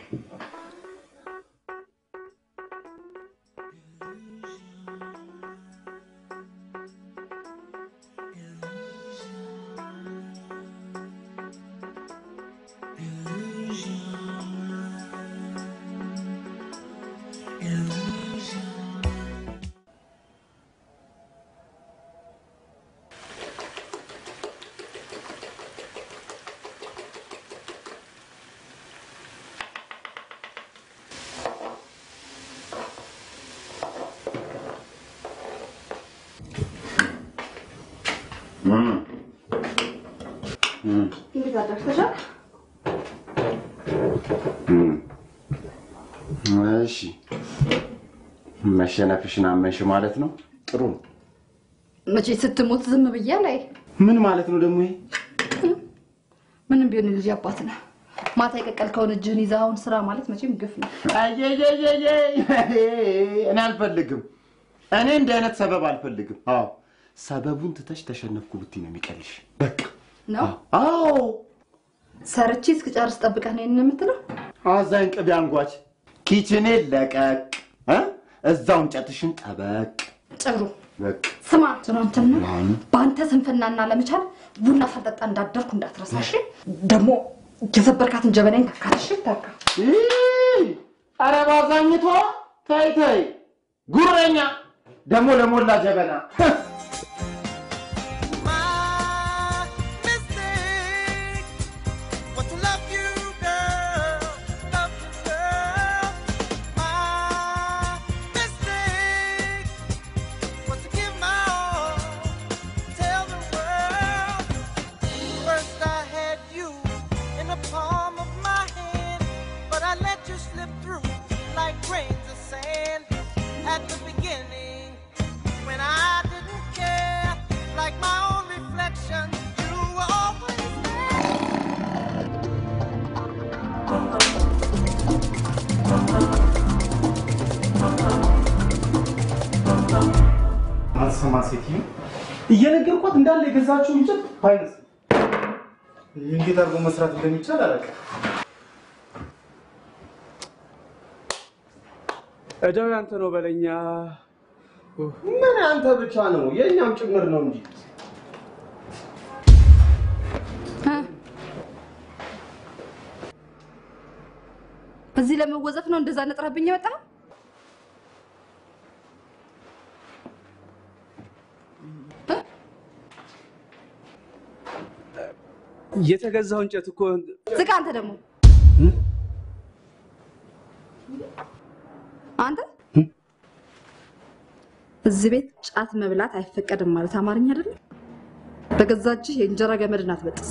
S3: እንዴት አደርሰሻል?
S1: እሺ፣ መሸነፍሽን አመንሽ ማለት ነው። ጥሩ ነው።
S3: መቼ ስትሞት ዝም ብዬ ላይ
S1: ምን ማለት ነው ደግሞ ይሄ?
S3: ምንም ቢሆን ልጅ አባት ነህ። ማታ የቀቀልከውን እጅህን ይዘህ አሁን ስራ ማለት መቼም ግፍ ነው።
S1: አየየየየ እኔ አልፈልግም። እኔ እንዲህ አይነት ሰበብ አልፈልግም። አዎ ሰበቡን ትተሽ ተሸነፍኩ ብትይ ነው የሚቀልሽ። በቃ
S3: ነው
S1: አዎ
S3: ሰርቼ እስክጨርስ ጠብቀህ ነው ይሄንን የምትለው?
S1: አዛኝ ቅቤ አንጓች ኪችኔ ለቀቅ እ? እዛው እንጨትሽን ጠበቅ።
S3: ጥሩ
S1: በቃ
S3: ስማ ትናንትና
S1: ብርሃኑ
S3: በአንተ ስንፍናና ለመቻል ቡና ሳልጠጣ እንዳደርኩ እንዳትረሳሽ። ደግሞ የሰበርካትን ጀበናኝ ተካትሽ ተካ
S1: ኧረ ባዛኝቷ ተይ ተይ፣ ጉረኛ ደግሞ ለሞላ ጀበና
S9: But to love you, girl, love you, girl. My mistake was to give my all, tell the world. First I had you in the palm of my hand, but I let you slip through like grains of sand at the beginning when I didn't care. Like my own reflection, you were always there.
S11: አልሰማ ሴትዮ እየነገርኳት እንዳለ የገዛችው እንጨት ባይነስ እንዴት አድርጎ መስራት እንደሚቻል አላውቅም።
S17: እዳው ያንተ ነው በለኛ።
S1: ምን አንተ ብቻ ነው የእኛም ጭምር ነው እንጂ
S3: በዚህ ለመወዘፍ ነው እንደዛ ነጥረብኝ የወጣ
S17: የተገዛው እንጨት እኮ
S3: ዝጋ። አንተ ደግሞ አንተ እዚህ ቤት ጫት መብላት አይፈቀድም ማለት አማርኛ አይደለም። በገዛ እጅህ የእንጀራ ገመድን አትበጥስ።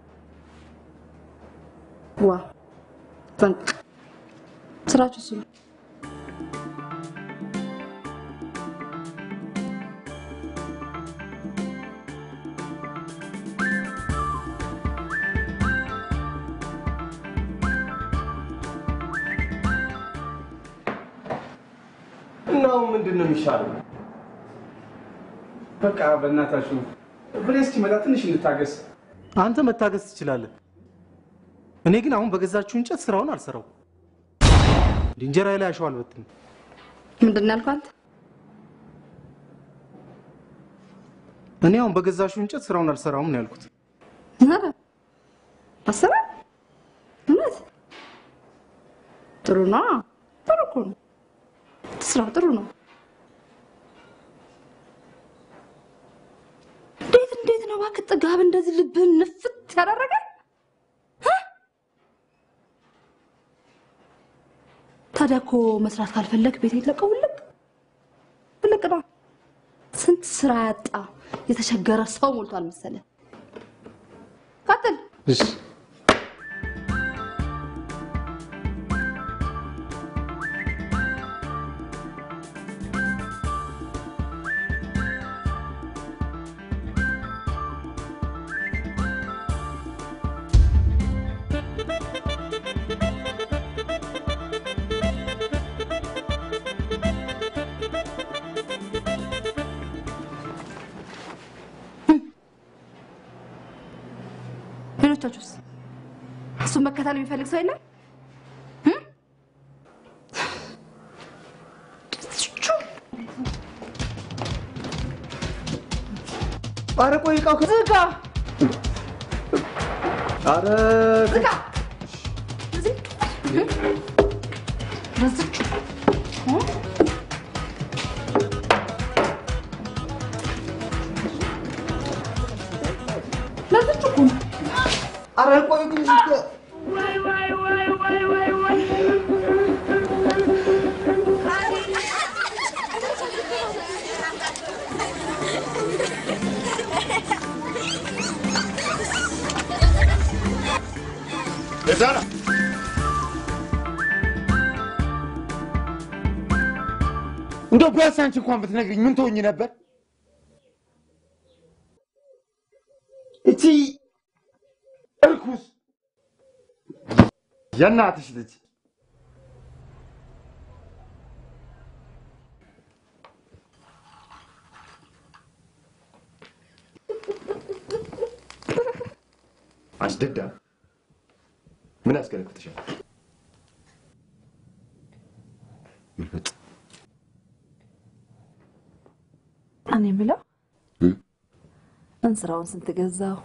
S3: ዋ ጠንቅ ስራችሁ እሱ ነው።
S1: እናው ምንድን ነው የሚሻለው?
S17: በቃ በእናታችሁ ብሬ እስኪመጣ ትንሽ እንታገስ።
S11: አንተ መታገስ ትችላለህ። እኔ ግን አሁን በገዛችው እንጨት ስራውን አልሰራው። እንጀራ ላይ አሸዋ አልበትንም።
S3: ምንድን ነው ያልከው አንተ?
S11: እኔ አሁን በገዛችው እንጨት ስራውን አልሰራውም ነው ያልኩት።
S3: ኧረ አሰራ እውነት ጥሩ ነው። ጥሩ እኮ ነው። ስራ ጥሩ ነው። እንዴት እንዴት ነው እባክህ ጥጋብ እንደዚህ ልብህን ንፍት ያደረገ እ? ታዲያ እኮ መስራት ካልፈለግ ቤት የለቀው ውልቅ ውልቅ ነው። ስንት ስራ ያጣ የተቸገረ ሰው ሞልቷል መሰለህ። ቀጥል።
S11: እሺ
S3: ጓደኞቻችሁስ? እሱን መከተል የሚፈልግ ሰው የለም?
S1: ኧረ ቆይ እቃው
S3: ዝጋ
S1: ኧረ
S3: ዝጋ። እዚህ በዝች ለዝች እኮ ነው።
S1: ኧረ ቆይ ግን
S15: የዛላ
S1: እንደው ቢያንስ አንቺ እንኳን ብትነግሪኝ ምን ትሆኝ ነበር? እቺ እርኩስ የእናትሽ ልጅ አንቺ ደዳ ምን ያስገለፍትሻል? ግልብጥ
S3: እኔ የምለው እንስራውን ስንት ገዛው?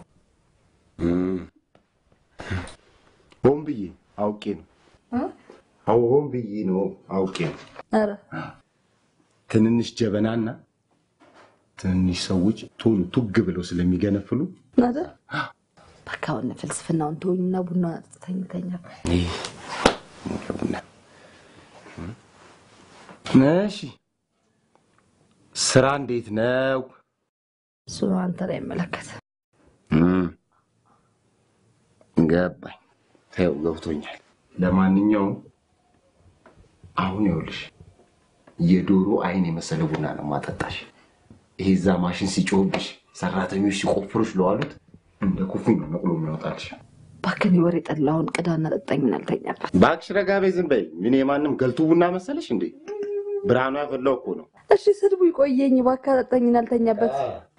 S1: ሆን ብዬ አውቄ ነው። አዎ ሆን ብዬ ነው አውቄ ነው።
S3: ኧረ
S1: ትንንሽ ጀበናና ትንንሽ ሰዎች ቶሎ ቱግ ብለው ስለሚገነፍሉ
S3: አይደል? በቃ አሁን ፍልስፍናውን ተወኝና ቡና አጠጥተኝ ተኛ።
S1: ይህ ቡና እሺ፣ ስራ እንዴት ነው?
S3: እሱ አንተ ላይ ይመለከት።
S1: እም፣ ገባኝ። ተይው ገብቶኛል። ለማንኛውም አሁን ይኸውልሽ የዶሮ አይን የመሰለ ቡና ነው ማጠጣሽ። ይሄ እዛ ማሽን ሲጮህብሽ ሰራተኞች ሲቆፍሩሽ ለዋሉት እንደ ኩፍኝ ነው ነቅሎ የሚያወጣልሽ።
S3: እባክህን ወሬ ጠላሁን ቅዳና ጠጣኝና አልተኛበት።
S1: እባክሽ ረጋ በይ፣ ዝም በይ። ምን የማንም ገልቱ ቡና መሰለሽ እንዴ? ብርሃኑ ያፈላው እኮ ነው።
S3: እሺ ስድቡ ይቆየኝ፣ እባክህ ጠጣኝና አልተኛበት።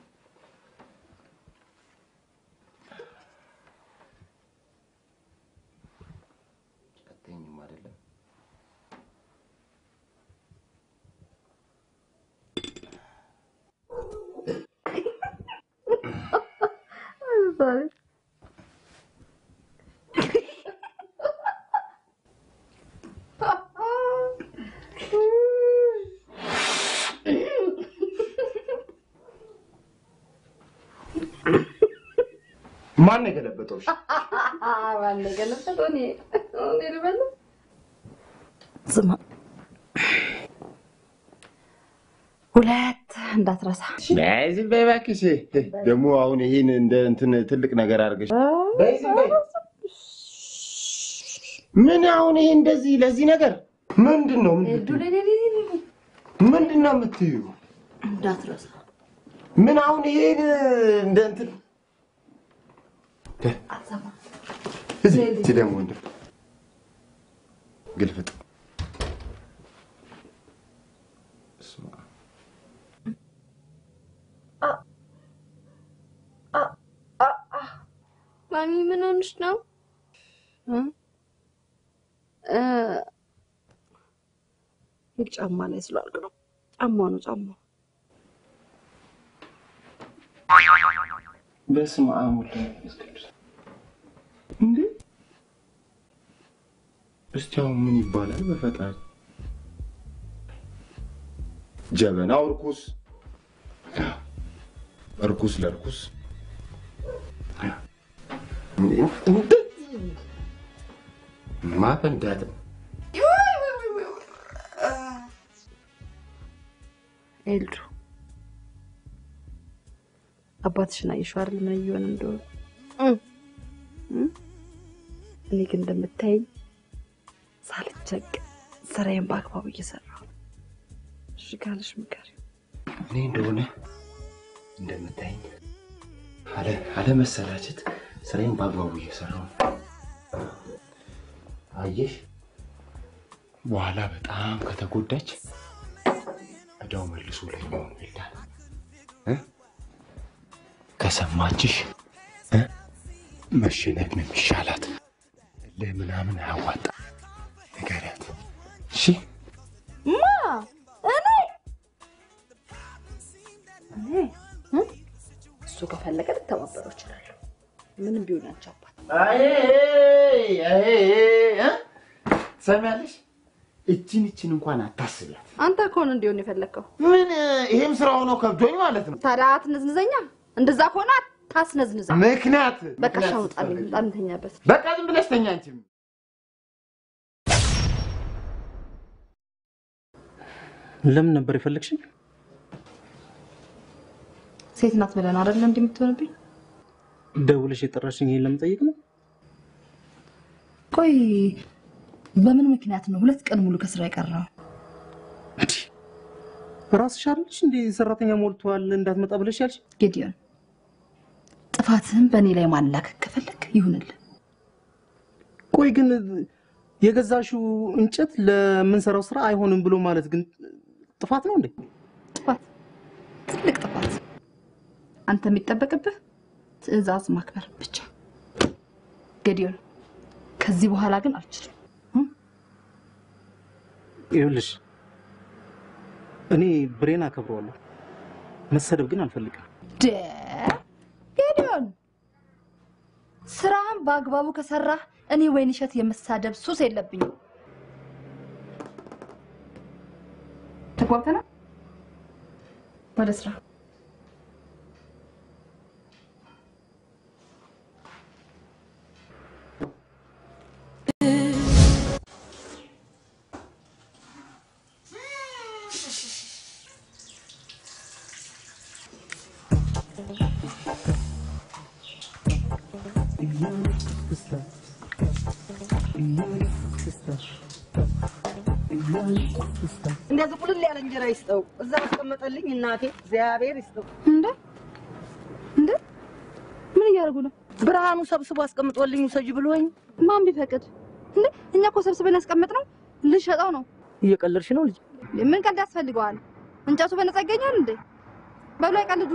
S1: ቀጠኝም አይደለም ማን ነው የገለበጠው? እሺ?
S3: ማን የገለበጠው? እኔ እኔ ልበለው? ስማ ሁለት እንዳትረሳ።
S1: በይ ዝም በይ እባክሽ። ደግሞ አሁን ይሄን እንደ እንትን ትልቅ ነገር አድርገሽ በይ ዝም በይ። ምን አሁን ይሄ እንደዚህ ለዚህ ነገር ምንድን ነው ምንድን ነው የምትዩ?
S3: እንዳትረሳ።
S1: ምን አሁን ይሄን እንደ እንትን እዚህ እዚህ ደግሞ እንደ ግልፍጥ በስመ አብ።
S2: ማሚ ምን ሆንሽ ነው?
S3: ሂድ ጫማ ላይ ስላልክ ነው። ጫማ ነው ጫማ።
S1: በስመ አብ ወወልድ ወመንፈስ ቅዱስ። እንዴ እስቲ አሁን ምን ይባላል በፈጣሪ? ጀበናው እርኩስ፣ እርኩስ ለእርኩስ እንደዚህ ማፈንዳት ነው።
S3: ኤልዱ አባትሽን አየሽው አይደል? ምን እየሆነ እንደሆነ እም? እኔ ግን እንደምታየኝ ሳልቸገር ስራዬን በአግባቡ እየሰራሁ ነው። እሺ ካለሽ ምከሪው።
S1: እኔ እንደሆነ እንደምታይኝ አለ አለመሰላቸት ስራዬን በአግባቡ እየሰራሁ ነው። አየሽ፣ በኋላ በጣም ከተጎዳች እዳው መልሶ ላይ ነው ይላል እ ከሰማችሽ እ
S8: መሸነፍ ነው የሚሻላት። ለምናምን አያዋጣ ንገሪያት። እሺ
S3: ማ እኔ እኔ እ? እሱ ከፈለገ ልተባበረው እችላለሁ። ምንም ቢሆን ያንቺ አባት
S1: ትሰሚያለሽ? እችን እችን እንኳን አታስቢያት።
S3: አንተ ከሆነ እንዲሆን የፈለግከው
S1: ምን ይሄም ስራ ሆኖ ከብዶኝ ማለት ነው።
S3: ታዲያ አትነዝንዘኛ። እንደዛ ከሆነ አታስነዝንዛ።
S1: ምክንያት
S3: በቃ
S1: ምክንያት
S3: ሻው ጣልኝ፣
S1: ስትፈልጊ።
S3: በጣም ተኛበት።
S1: በቃ ዝም ብለሽ ተኛ አንቺም።
S11: ለምን ነበር የፈለግሽኝ?
S3: ሴት ናት ብለን አይደለ እንዲህ የምትሆንብኝ?
S11: ደውለሽ የጠራሽኝ ይሄን ለመጠየቅ ነው?
S3: ቆይ በምን ምክንያት ነው ሁለት ቀን ሙሉ ከስራ የቀረው?
S11: ራስሽ አይደለሽ እንዴ ሰራተኛ ሞልቷል እንዳትመጣ ብለሽ ያልሽ?
S3: ጌዲዮን ጥፋትህን በእኔ ላይ ማላከክ ከፈለግ ይሁንልህ።
S11: ቆይ ግን የገዛሽው እንጨት ለምንሰራው ስራ አይሆንም ብሎ ማለት ግን ጥፋት ነው እንዴ?
S3: ጥፋት፣ ትልቅ ጥፋት። አንተ የሚጠበቅብህ ትዕዛዝ ማክበር ብቻ። ጌዲዮን ከዚህ በኋላ ግን አልችልም።
S11: ይኸውልሽ እኔ ብሬን አከብረዋለሁ፣ መሰደብ ግን አልፈልግም።
S3: ደ ጌዲዮን ስራህን በአግባቡ ከሰራህ እኔ ወይንሸት የመሳደብ ሱስ የለብኝም። ተግባብተናል? ወደ ስራ
S6: እንደዚህ ቁልል ያለ እንጀራ ይስጠው። እዛ አስቀመጠልኝ እናቴ፣ እግዚአብሔር ይስጠው።
S3: እንደ እንደ ምን እያደረጉ ነው?
S6: ብርሃኑ ሰብስቦ አስቀምጦልኝ ውሰጂ ብሎኝ።
S3: ማን ቢፈቅድ እንዴ? እኛ እኮ ሰብስበን ያስቀመጥነው ልንሸጠው ነው።
S6: እየቀለድሽ ነው ልጅ?
S3: ምን ቀልድ ያስፈልገዋል? እንጨቱ በነፃ ይገኛል እንዴ? በሉ አይቀልዱ።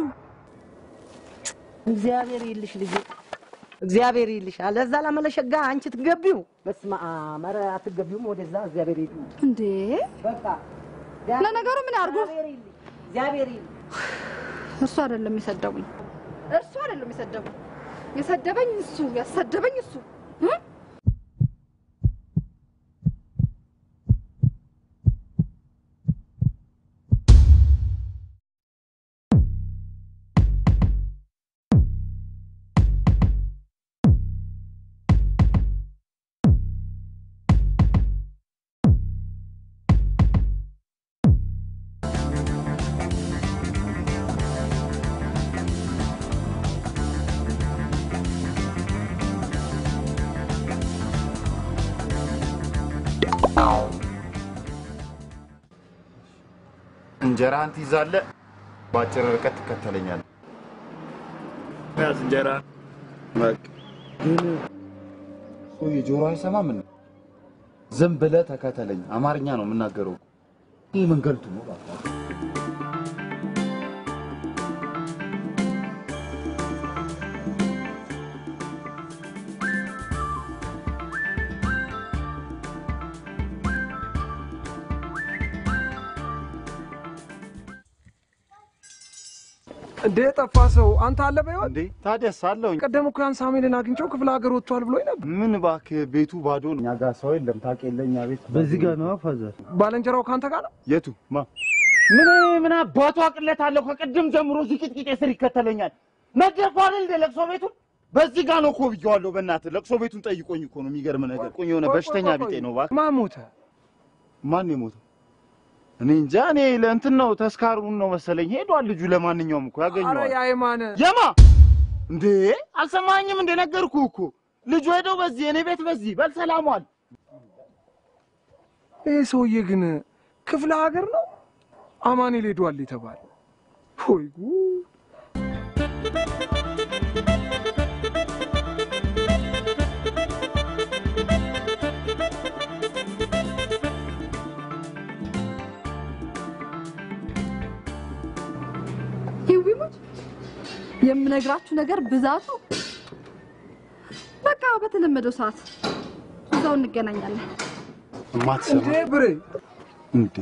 S6: እግዚአብሔር ይልሽ ልጅ፣ እግዚአብሔር ይልሽ። አለዛ ላመለሸጋ አንቺ ትገቢው። በስመ አብ! ኧረ አትገቢውም ወደዛ። እግዚአብሔር ይልሽ
S3: እንዴ
S6: በቃ
S3: ለነገሩ ምን ያርጉ?
S6: እግዚአብሔር ይልሽ።
S3: እርሱ አይደለም የሰደቡኝ፣ እርሱ አይደለም የሰደቡኝ። የሰደበኝ እሱ፣ ያሰደበኝ እሱ እ?
S1: እንጀራህን ትይዛለህ፣ በአጭር ርቀት ትከተለኛለህ። ያዝ እንጀራ በቃ ግን ሰውዬ ጆሮ አይሰማም እንዴ? ዝም ብለህ ተከተለኝ። አማርኛ ነው የምናገረው። ይህ መንገልቱ ነው። እባክህ።
S18: እንዴ ጠፋ ሰው አንተ አለ በይሆን
S1: እንዴ ታዲያስ አለሁኝ።
S18: ቀደም እኮ ያን ሳሙኤልን አግኝቼው ክፍለ ሀገር ወጥቷል ብሎኝ ነበር።
S1: ምን እባክህ ቤቱ ባዶ ነው። እኛ ጋር ሰው የለም። ታውቅ የለ እኛ ቤት
S11: በዚህ ጋር ነው ፋዘር።
S18: ባለንጀራው ከአንተ ጋር ነው?
S1: የቱ ማ ምን ምን አባቱ አቅለት አለው? ከቅድም ጀምሮ እዚህ ቂጥቂጤ ስር ይከተለኛል። ነገርኩህ አይደል እንደ ለቅሶ ቤቱን በዚህ ጋር ነው እኮ ብዬዋለሁ። በእናትህ ለቅሶ ቤቱን ጠይቆኝ እኮ ነው። የሚገርም ነገር ቆኝ የሆነ በሽተኛ ቢጤ ነው። እባክህ
S18: ማን ሞተ?
S1: ማን የሞተው? እኔ እንጃ። እኔ ለእንትን ነው ተስካሩን ነው መሰለኝ ሄዷል ልጁ። ለማንኛውም እኮ
S18: አረ
S1: ያገኘዋል።
S18: የአይማን
S1: የማ እንዴ አልሰማኝም? እንደ ነገርኩህ እኮ ልጁ ሄደው በዚህ እኔ ቤት በዚህ በል ሰላሟል።
S18: ይህ ሰውዬ ግን ክፍለ ሀገር ነው አማኑኤል ሄዷል የተባለ ሆይ ጉድ!
S3: ይዊሙት የምነግራችሁ ነገር ብዛቱ በቃ በተለመደው ሰዓት እዛው እንገናኛለን።
S1: እማትሰማ
S18: እንዴ ብሬ
S1: እንዴ!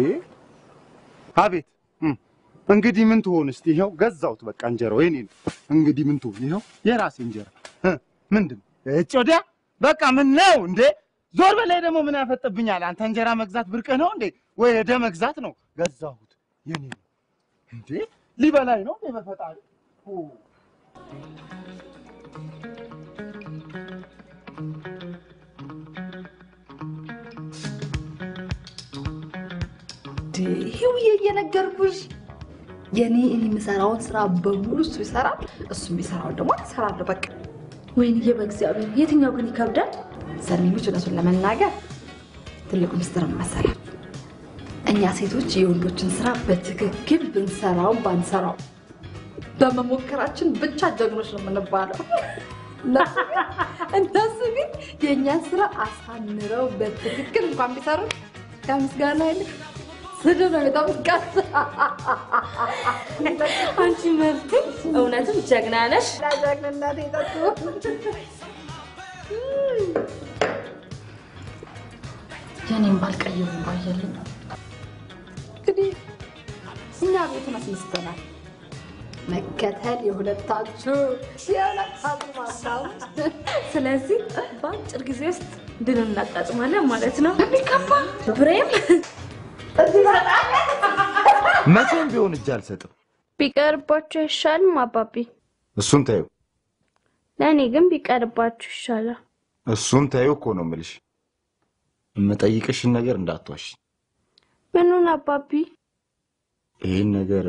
S1: አቤት እም፣ እንግዲህ ምን ትሆን እስቲ? ይኸው ገዛሁት በቃ እንጀራው የኔ ነው። እንግዲህ ምን ትሆን? ይኸው የራሴ እንጀራ እ፣ ምንድን እጭ ወዲያ በቃ ምን ነው እንዴ? ዞር በላይ ደግሞ ምን ያፈጥብኛል? አንተ እንጀራ መግዛት ብርቅህ ነው እንዴ? ወይ ሄደ መግዛት ነው? ገዛሁት የኔ ነው እንዴ? ሊበላኝ ነው እንዴ? በፈጣሪ ኦ
S3: ይሄውዬ እየነገርኩሽ የኔ እኔ የምሰራውን ስራ በሙሉ እሱ ይሰራል፣ እሱ የሚሰራውን ደግሞ እሰራለሁ። በቃ
S13: ወይንዬ በእግዚአብሔር የትኛው ግን ይከብዳል?
S3: ሰሚኖች እውነቱን ለመናገር ትልቁ ምስጢር ምን መሰላችሁ? እኛ ሴቶች የወንዶችን ስራ በትክክል ብንሰራውም ባንሰራው በመሞከራችን ብቻ ጀግኖች ነው የምንባለው። እነሱ ግን- እነሱ ግን የእኛን ስራ አሳምረው በትክክል እንኳን ቢሰሩ ከምስጋና ይልቅ ስድብ ነው የሚጠብቃት።
S13: አንቺ መብት እውነትም ጀግና ነሽ።
S3: ለጀግንነት የጠጡ
S13: የኔም ባልቀይሩ ባየልኝ
S3: እንግዲህ እኛ ቤቱን አስነስተናል። መከተል የሁለታችሁ የሁለታችሁ ማሳብ
S13: ስለዚህ በአጭር ጊዜ ውስጥ ድል እናጣጥማለን ማለት ነው። በሚገባ ብሬም
S1: መቼም ቢሆን እጅ አልሰጥም።
S2: ቢቀርባችሁ አይሻልም አባቢ?
S1: እሱን ተይው፣
S2: ለእኔ ግን ቢቀርባችሁ ይሻላል።
S1: እሱን ተይው እኮ ነው የምልሽ። የምጠይቅሽን ነገር እንዳትዋሽ።
S2: ምኑን አባቢ?
S1: ይህን ነገር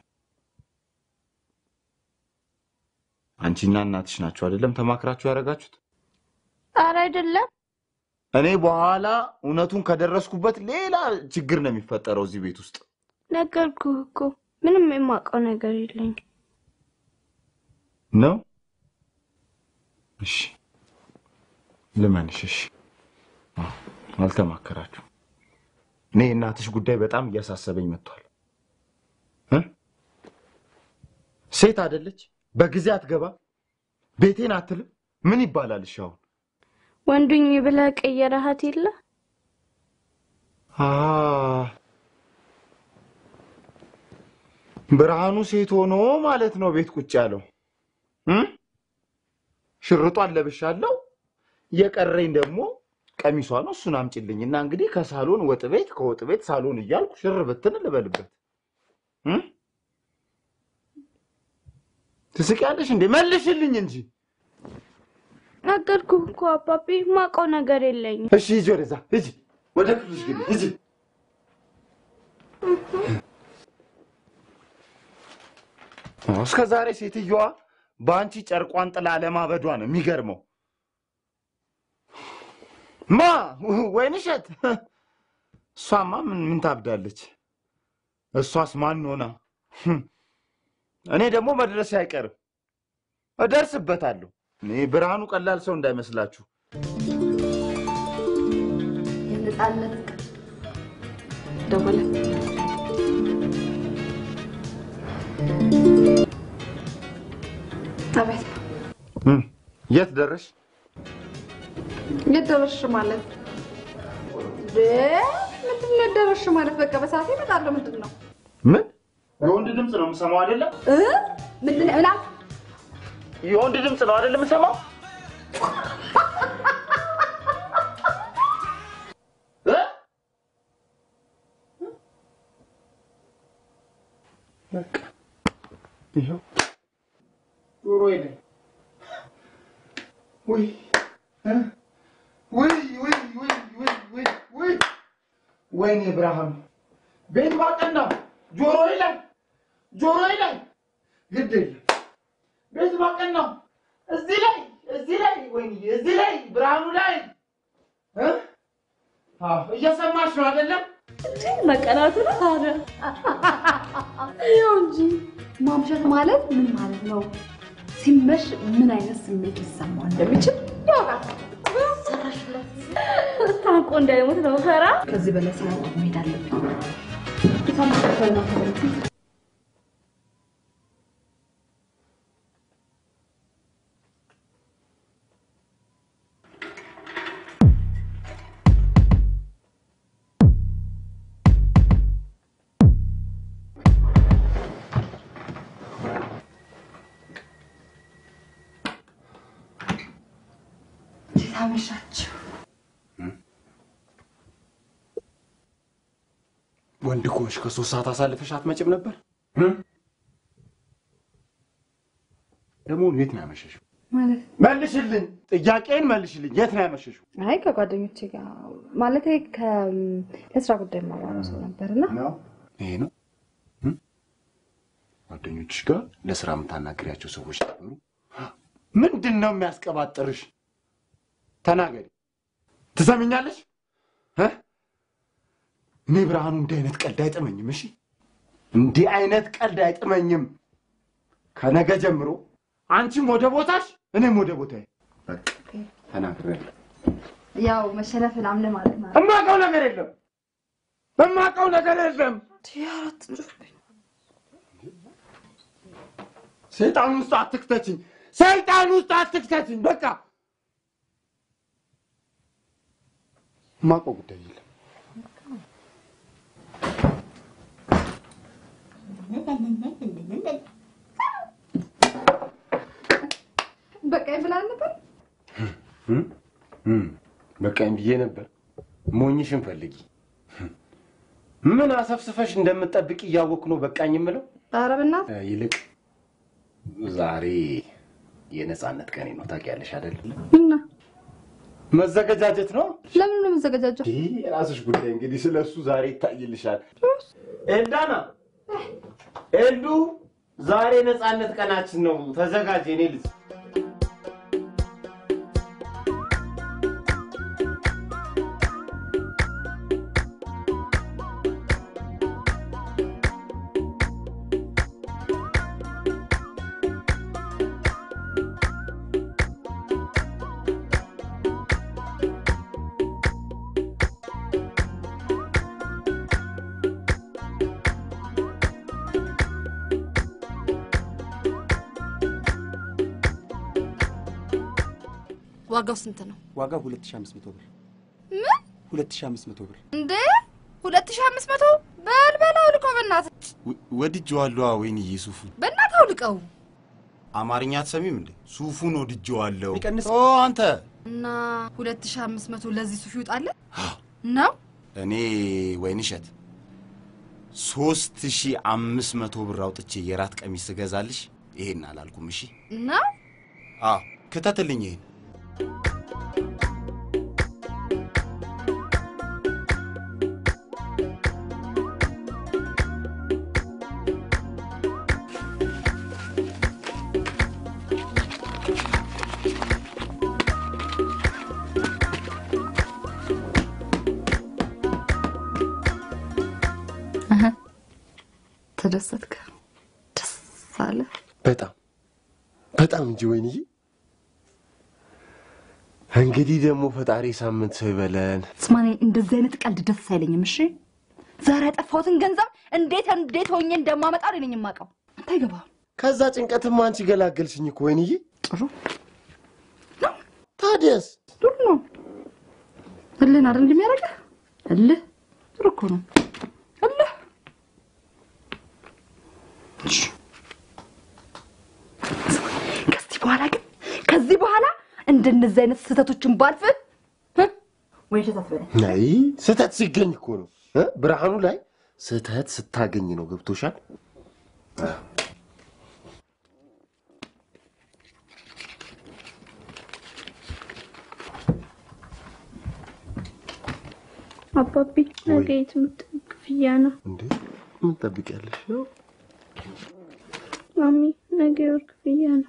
S1: አንቺና እናትሽ ናችሁ አይደለም ተማክራችሁ ያደረጋችሁት?
S2: ኧረ አይደለም።
S1: እኔ በኋላ እውነቱን ከደረስኩበት ሌላ ችግር ነው የሚፈጠረው እዚህ ቤት ውስጥ።
S2: ነገርኩህ እኮ ምንም የማውቀው ነገር የለኝም።
S1: ነው? እሺ ልመንሽ። እሺ አዎ፣ አልተማከራችሁ። እኔ የእናትሽ ጉዳይ በጣም እያሳሰበኝ መጥቷል። እ? ሴት አይደለች? በጊዜ አትገባ፣ ቤቴን አትልም። ምን ይባላል? እሺ አሁን
S2: ወንዱኝ ብለህ ቀየረሃት የለ
S1: አ ብርሃኑ ሴት ሆኖ ማለት ነው ቤት ቁጭ ያለው እ? ሽርጧን ለብሻለሁ። የቀረኝ ደግሞ ቀሚሷ ነው። እሱን አምጪልኝ እና እንግዲህ ከሳሎን ወጥ ቤት ከወጥ ቤት ሳሎን እያልኩ ሽር ብትን ልበልበት እ? ትስቂያለሽ እንዴ? መልሽልኝ እንጂ።
S2: ነገርኩህ እኮ አባቢ፣ የማውቀው ነገር የለኝም።
S1: እሺ ሂጂ ወደዛ ሂጂ፣ ወደ ክፍልሽ ግቢ ሂጂ። እስከ ዛሬ ሴትየዋ በአንቺ ጨርቋን ጥላ ለማበዷ ነው የሚገርመው። ማ ወይንሸት? እሷማ ምን ምን ታብዳለች? እሷስ ማን ሆና? እኔ ደግሞ መድረሴ አይቀርም፣ እደርስበታለሁ። እኔ ብርሃኑ ቀላል ሰው እንዳይመስላችሁ።
S3: የነፃነት ቀን ደወለ። አቤት፣
S1: እም፣ የት ደረሽ?
S3: የት ደረስሽ ማለት እንዴ? ምንድን ነው የት ደረስሽ ማለት? በቃ በሰዓት እመጣለሁ። ምንድን ነው
S1: ምን የወንድ ድምፅ ነው የምሰማው አይደለም?
S3: እ? ምንድን ነው ምናምን
S1: የወንድ ድምፅ ነው አይደለም የምሰማው? እ? በቃ ይኸው ጆሮዬ ላይ ውይ እ? ውይ ውይ ውይ ውይ ውይ ውይ ወይኔ ብርሃኑ ቤት ባቀና ጆሮዬ ላይ ጆሮዬ ላይ ግድ የለም ቤት ባቀናው እዚህ ላይ እዚህ ላይ ወይኔ እዚህ ላይ ብርሃኑ ላይ እ? አዎ እየሰማሽ ነው አይደለም?
S13: መቀናቱ ነው ታዲያ።
S3: ይኸው እንጂ ማምሸት ማለት ምን ማለት ነው? ሲመሽ ምን አይነት ስሜት ሊሰማው እንደሚችል ያውቃል።
S13: ታውቆ እንዳይሞት ነው ፈራ።
S3: ከዚህ በላይ ሳያውቅ መሄድ አለብኝ። የታመቀበል ነው ተበልኩ። አመሻችሁ።
S8: ወንድ ኮሽ ከሶስት ሰዓት አሳልፈሽ አትመጭም ነበር? ደግሞ የት ነው ያመሸሽው?
S3: ማለት
S1: መልሽልኝ፣ ጥያቄን መልሽልኝ። የት ነው ያመሸሽው?
S3: አይ ከጓደኞቼ ጋር ማለት ለስራ ጉዳይ የማወራው ሰው ነበርና
S1: ነው
S8: ይሄ ነው እም? ጓደኞችሽ ጋር ለስራ የምታናግሪያቸው ሰዎች ነበሩ?
S1: ምንድን ነው የሚያስቀባጥርሽ? ተናገሪ። ትሰሚኛለሽ? እ? እኔ ብርሃኑ እንዲህ አይነት ቀልድ አይጥመኝም። እሺ፣ እንዲህ አይነት ቀልድ አይጥመኝም። ከነገ ጀምሮ አንቺም ወደ ቦታሽ፣ እኔም ወደ ቦታዬ። በቃ ተናግሬያለሁ።
S3: ያው መሸነፍን አምነ ማለት ነው።
S1: እማውቀው ነገር የለም፣ እማውቀው ነገር የለም። ሰይጣን ውስጥ አትክተችኝ፣ ሰይጣን ውስጥ አትክተችኝ። በቃ እማውቀው ጉዳይ የለም።
S3: በቃ ብላል ነበር።
S8: እም? እም፣ በቃኝ ብዬ ነበር። ሞኝሽን ፈልጊ። ምን አሰፍስፈሽ እንደምትጠብቂ እያወቅሁ ነው በቃኝ የምለው።
S3: ኧረ በእናትህ
S8: እ፣ ይልቅ ዛሬ የነፃነት ቀኔ ነው ታውቂያለሽ አይደል?
S3: እና
S8: መዘገጃጀት ነው።
S3: ለምን ነው የምዘገጃጀው?
S8: ይህ የራስሽ ጉዳይ እንግዲህ ስለ እሱ ዛሬ ይታይልሻል። ኤልዳና፣ ኤልዱ፣ ዛሬ ነፃነት ቀናችን ነው። ተዘጋጅ የኔ ልጅ።
S13: ዋጋው ስንት ነው?
S19: ዋጋው 2500 ብር።
S13: ምን
S19: 2500 ብር።
S13: እንዴ? ሁለት ሺህ አምስት መቶ በል በል አውልቀው፣ በእናትህ
S15: ወድጄዋለሁ። ወይንዬ ሱፉን
S13: በእናትህ አውልቀው
S15: አማርኛ አትሰሚም እንዴ? ሱፉን ወድጄዋለሁ።
S19: ቢቀንስ
S15: ኦ አንተ
S13: እና ሁለት ሺህ አምስት መቶ ለዚህ ሱፍ ይውጣለን ነው?
S15: እኔ ወይንሸት ሶስት ሺህ አምስት መቶ ብር አውጥቼ የራት ቀሚስ ስገዛልሽ ይሄን አላልኩም። እሺ
S13: ነው?
S15: አዎ ክተትልኝ ይሄን
S3: ተደሰትክ? ደስ አለ?
S8: በጣም በጣም እንጂ ወይንዬ። እንግዲህ ደግሞ ፈጣሪ ሳምንት ሰው ይበለን።
S3: ስማ፣ እኔ እንደዚህ አይነት ቀልድ ደስ አይለኝም። እሺ፣ ዛሬ ያጠፋሁትን ገንዘብ እንዴት እንዴት ሆኜ እንደማመጣ እኔ ነኝ የማውቀው። አንተ አይገባህም።
S8: ከዛ ጭንቀትማ አንቺ ገላገልሽኝ እኮ ወይንዬ።
S3: ጥሩ
S8: ታዲያስ
S3: ጥሩ ነው። እልህን አይደል እንደሚያደርገህ እልህ ጥሩ እኮ ነው። እልህ እሺ። ከዚህ በኋላ ግን ከዚህ በኋላ እንደነዚህ አይነት ስህተቶችን ባልፍ ወይ ሸታት በላይ
S8: አይ ስህተት ሲገኝ እኮ ነው እ? ብርሃኑ ላይ ስህተት ስታገኝ ነው። ገብቶሻል?
S2: አባቢ ነገ የትምህርት ክፍያ ነው።
S8: እንዴ ምን ጠብቂያለሽ?
S2: ማሚ ነገ የወር ክፍያ ነው።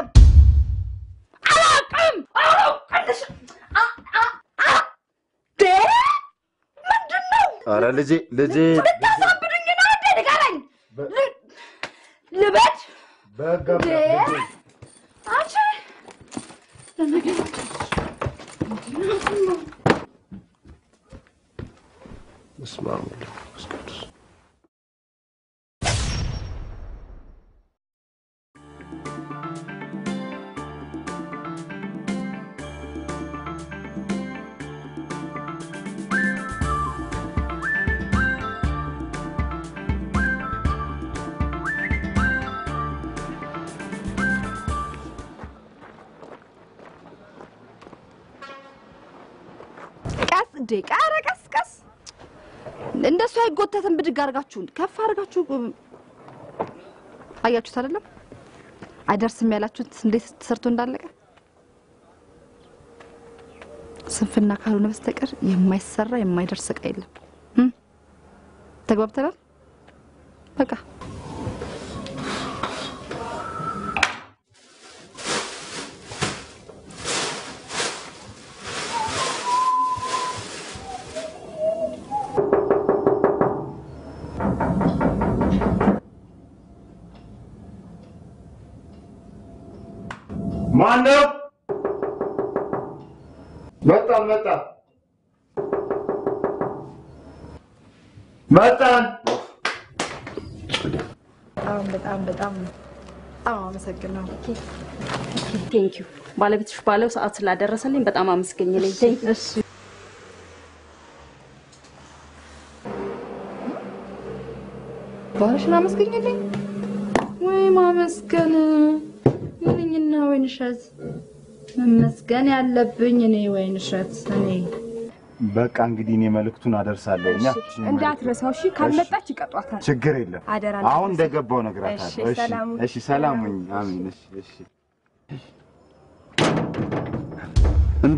S3: አላውቅም አላውቅም። ደ ምንድን ነው
S8: አረ ልጄ ልጄ
S3: ልታሳብዱኝ ነው እንዴ? ንገረኝ። ል- ልበድ
S8: በጋ
S3: ደ አንቺ ለነገሩ
S8: በስመ አብ ወወልድ ወመንፈስ ቅዱስ
S3: እንዴ ቃረ ቀስ ቀስ እንደሱ አይጎተትም። ብድግ አድርጋችሁ ከፍ አድርጋችሁ አያችሁት አይደለም? አይደርስም ያላችሁት እንዴት ተሰርቶ እንዳለቀ ስንፍና ካልሆነ በስተቀር የማይሰራ የማይደርስ እቃ የለም። እም? ተግባብተናል? በቃ
S8: ማነው? መጣን መጣን መጣን።
S3: በጣም በጣም በጣም በጣም አመሰግናለሁ።
S5: ቴንክ ዩ ባለቤትሽ ባለው ሰዓት ስላደረሰልኝ በጣም አመስገኝልኝ። ቴንክ ዩ።
S3: ባልሽን አመስገኝልኝ ወይ ማመስገን ምንኝና ወይንሸት መመስገን ያለብኝ እኔ ወይንሸት እኔ
S1: በቃ እንግዲህ እኔ መልእክቱን አደርሳለሁ። እኛ
S20: እንዳትረሳው እሺ። ካልመጣች ይቀጧታል።
S1: ችግር የለም።
S20: አደራ
S1: አሁን እንደገባው እነግራታለሁ።
S20: እሺ፣ ሰላም ሁኚ።
S1: እሺ፣ ሰላም ሁኚ። አሜን። እሺ፣ እሺ። እንዴ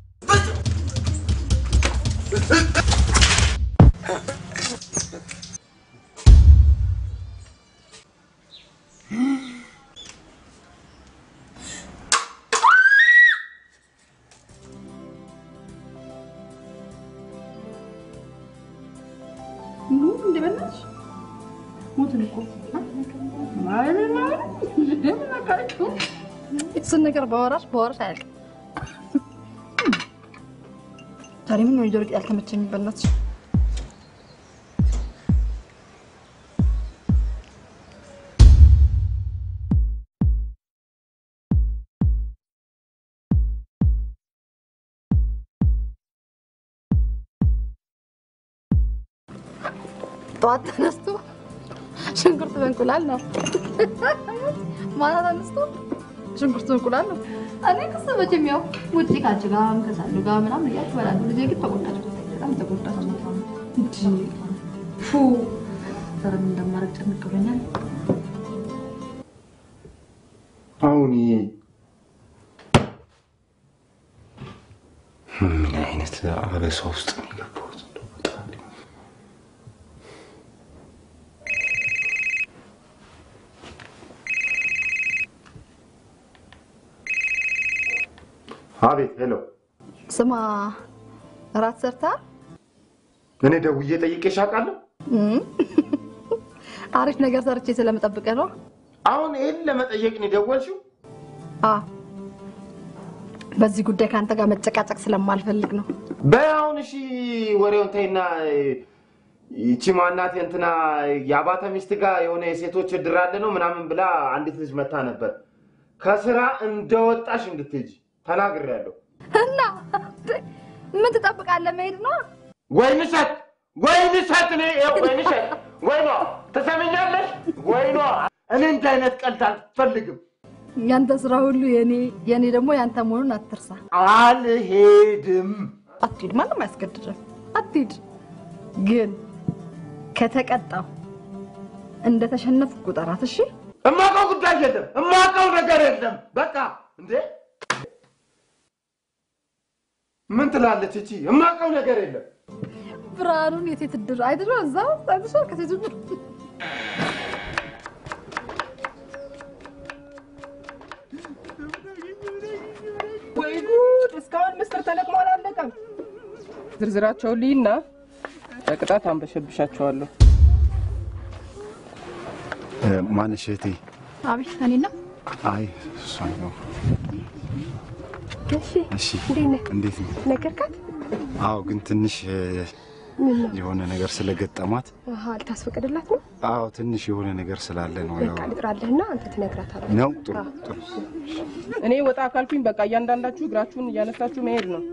S3: እንደ በላሽ ሞትን እኮ እሱን ነገር በወራሽ በወራሽ አያልቅም። ዛሬ ምን ነው የጆሮ ጌጥ ያልተመቸኝ? በእናትሽ ጠዋት ተነስቶ ሽንኩርት በእንቁላል ነው። ማታ ተነስቶ ሽንኩርት በእንቁላል ነው። እኔ ክስ መቼም ያው ውጭ ካንቺ ጋር ከሳሉ ጋር ምናምን እያልኩ እበላለሁ። ልጄ ግን ተጎዳች፣ በጣም ተጎዳች። እንጂ ፉ ዛሬ ምን እንደማደርግ ጭንቅ ብሎኛል።
S1: አሁን ይሄ ምን አይነት አበሳ ውስጥ ነው የገባሁት? እንደው በጣም አቤት። ሄሎ፣
S3: ስማ እራት ሰርታ
S1: እኔ ደውዬ ጠይቄሽ አውቃለሁ?
S3: አሪፍ ነገር ሰርቼ ስለምጠብቀ ነው።
S1: አሁን ይህን ለመጠየቅ ነው የደወልሽው?
S3: አ በዚህ ጉዳይ ከአንተ ጋር መጨቃጨቅ ስለማልፈልግ ነው።
S8: በይ አሁን እሺ፣ ወሬውን ተይና ይቺ ማናት እንትና የአባተ ሚስት ጋር የሆነ የሴቶች እድር አለ ነው ምናምን ብላ አንዲት ልጅ መታ ነበር። ከስራ እንደወጣሽ እንድትሄጂ ተናግሬያለሁ።
S3: እና ምን ትጠብቃለህ? መሄድ ነው።
S8: ወይንሸት ወይንሸት፣ እኔ ይኸው ወይንሸት፣ ወይኗ ትሰሚኛለሽ? ወይኗ እኔ እንዲህ አይነት ቀልድ አልፈልግም።
S3: ያንተ ስራ ሁሉ የኔ የኔ ደግሞ ያንተ መሆኑን አትርሳ።
S8: አልሄድም።
S3: አትሂድ፣ ማንም አያስገድድም። አትሂድ። ግን ከተቀጣው እንደተሸነፍኩ ቁጠራት። እሺ?
S8: እማውቀው ጉዳይ የለም፣ እማውቀው ነገር የለም። በቃ እንዴ ምን ትላለች እቺ? እማውቀው ነገር የለም።
S3: ብርሃኑን የሴት እድር አይድሮ እዛ ጠቅሶ ከሴት እድር
S20: ወይ ጉድ! እስካሁን ምስጢር ተለቅሞ አላለቀም። ዝርዝራቸውን ልይና በቅጣት አንበሸብሻቸዋለሁ።
S1: ማንሽ እህቴ?
S3: አቤት፣ እኔ ነው።
S1: አይ እሷን ነው።
S20: እሺ፣
S1: እሺ፣
S20: እንዴት ነህ?
S1: እንዴት ነው?
S20: ነገርካት?
S1: አዎ፣ ግን ትንሽ እ፣
S20: ምን ነው?
S1: የሆነ ነገር ስለገጠማት
S20: አሃ፣ ልታስፈቅድላት ነው?
S1: አዎ፣ ትንሽ የሆነ ነገር ስላለ ነው። ያው
S20: በቃ ልጥራልህና አንተ ትነግራታለህ።
S1: ነው። ጥሩ ጥሩ።
S20: እኔ ወጣ ካልኩኝ በቃ እያንዳንዳችሁ እግራችሁን እያነሳችሁ መሄድ ነው።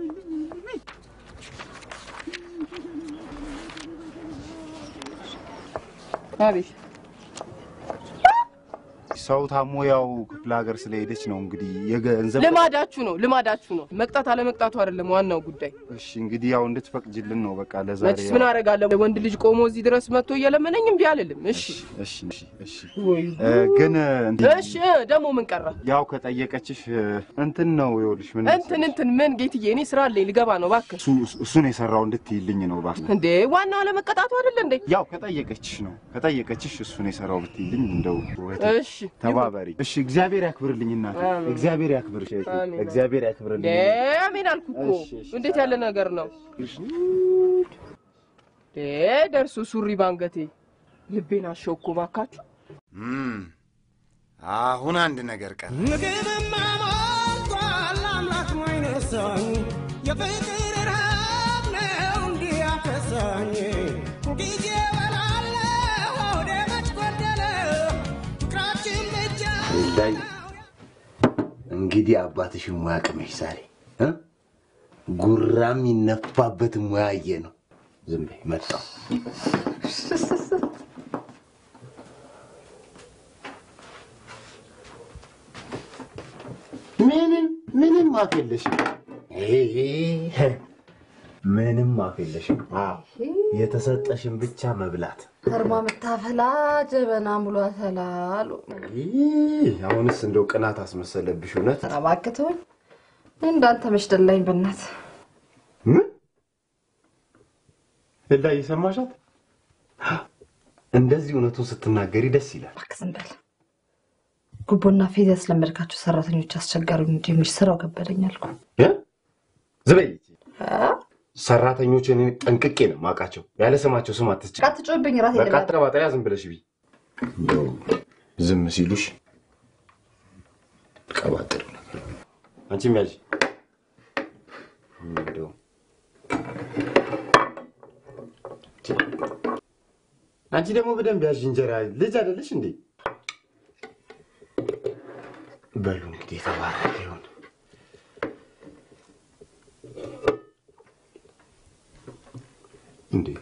S20: አቤት
S1: ሰው ታሞ ያው ክፍለ ሀገር ስለሄደች ነው እንግዲህ የገንዘብ
S20: ልማዳችሁ ነው ልማዳችሁ ነው። መቅጣት አለመቅጣቱ አይደለም ዋናው ጉዳይ።
S1: እሺ እንግዲህ ያው እንድትፈቅጅልን ነው በቃ ለዛሬ
S20: መችስ ምን አደርጋለሁ? ወንድ ልጅ ቆሞ እዚህ ድረስ መጥቶ እየለመነኝ እምቢ አልልም። እሺ
S1: እሺ እሺ እሺ እ፣ ግን እንትን
S20: እሺ ደግሞ ምን ቀረ?
S1: ያው ከጠየቀችሽ እ፣ እንትን ነው ይኸውልሽ ምን
S20: እንትን እንትን ምን ጌትዬ፣ እኔ ስራ አለኝ ልገባ ነው እባክህ።
S1: እሱ እሱን የሰራው እንድትይልኝ ነው እባክህ።
S20: እንዴ ዋናው አለመቀጣቱ አይደለ እንዴ?
S1: ያው ከጠየቀችሽ ነው ከጠየቀችሽ እሱን የሰራው ብትይልኝ እንደው እህቴ፣
S20: እሺ
S1: ተባበሪ። እሺ እግዚአብሔር ያክብርልኝ እናቴ፣
S20: አሜን።
S1: እግዚአብሔር ያክብርሽ እህቴ፣
S20: አሜን።
S1: እግዚአብሔር
S20: እንዴ
S1: ያክብርልኝ።
S20: አሜን አልኩ እኮ።
S1: እሺ፣ እሺ።
S20: እንዴት ያለ ነገር ነው? እንዴ ደርሶ ሱሪ ባንገቴ ልቤን አሸውኩ እባካችሁ።
S15: እም፣ አሁን አንድ ነገር ቀረ።
S9: ምግብማ ሞልቷል አምላክ ማይነሳኝ የፍቅር ረሃብ ነው እንዲህ ያከሳኝ ጊዜ በላለሁ ሆዴ መች ጎደለ ፍቅራችን ብቻ
S8: ላይ እንግዲህ አባትሽን ሙያ ቅመሽ ዛሬ እ? ጉራም ይነፋበት ሙያ አየ ነው። ዝም በይ መጣሁ። ምንም ምንም አፍ የለሽም። ይሄ ምንም አፍ የለሽም። አዎ የተሰጠሽን ብቻ መብላት።
S3: ከርማ የምታፈላ ጀበና ሙሉ አተላሉ።
S8: ይህ አሁንስ እንደው ቅናት አስመሰለብሽ እውነት።
S3: ኧረ እባክህ ተወኝ። እንዳንተ መሽደላኝ በእናት
S8: ምን እላ እየሰማሻት? እንደዚህ እውነቱን ስትናገሪ ደስ ይላል።
S3: እባክህ ዝም በል። ጉቦና ፌዝ ያስለመድካቸው ሰራተኞች አስቸጋሪ እንጂ የሚል ስራው ከበደኝ አልኩ።
S8: እ? ዝም በይ። ሰራተኞችን እኔ ጠንቅቄ ነው የማውቃቸው። ያለ ስማቸው ስም አትስጭ።
S3: አትጮህብኝ፣ ራሴ
S8: በቃ
S3: ልበል።
S8: አትቀባጠሪያ፣ ዝም ብለሽ ቢ እንደው ዝም ሲሉሽ ቀባጥር አንቺም ያዥ እንደው አንቺ ደግሞ በደንብ ያዥ እንጀራ ልጅ አይደለሽ እንዴ? በሉ እንግዲህ የተባረከ ይሁን። እንዴ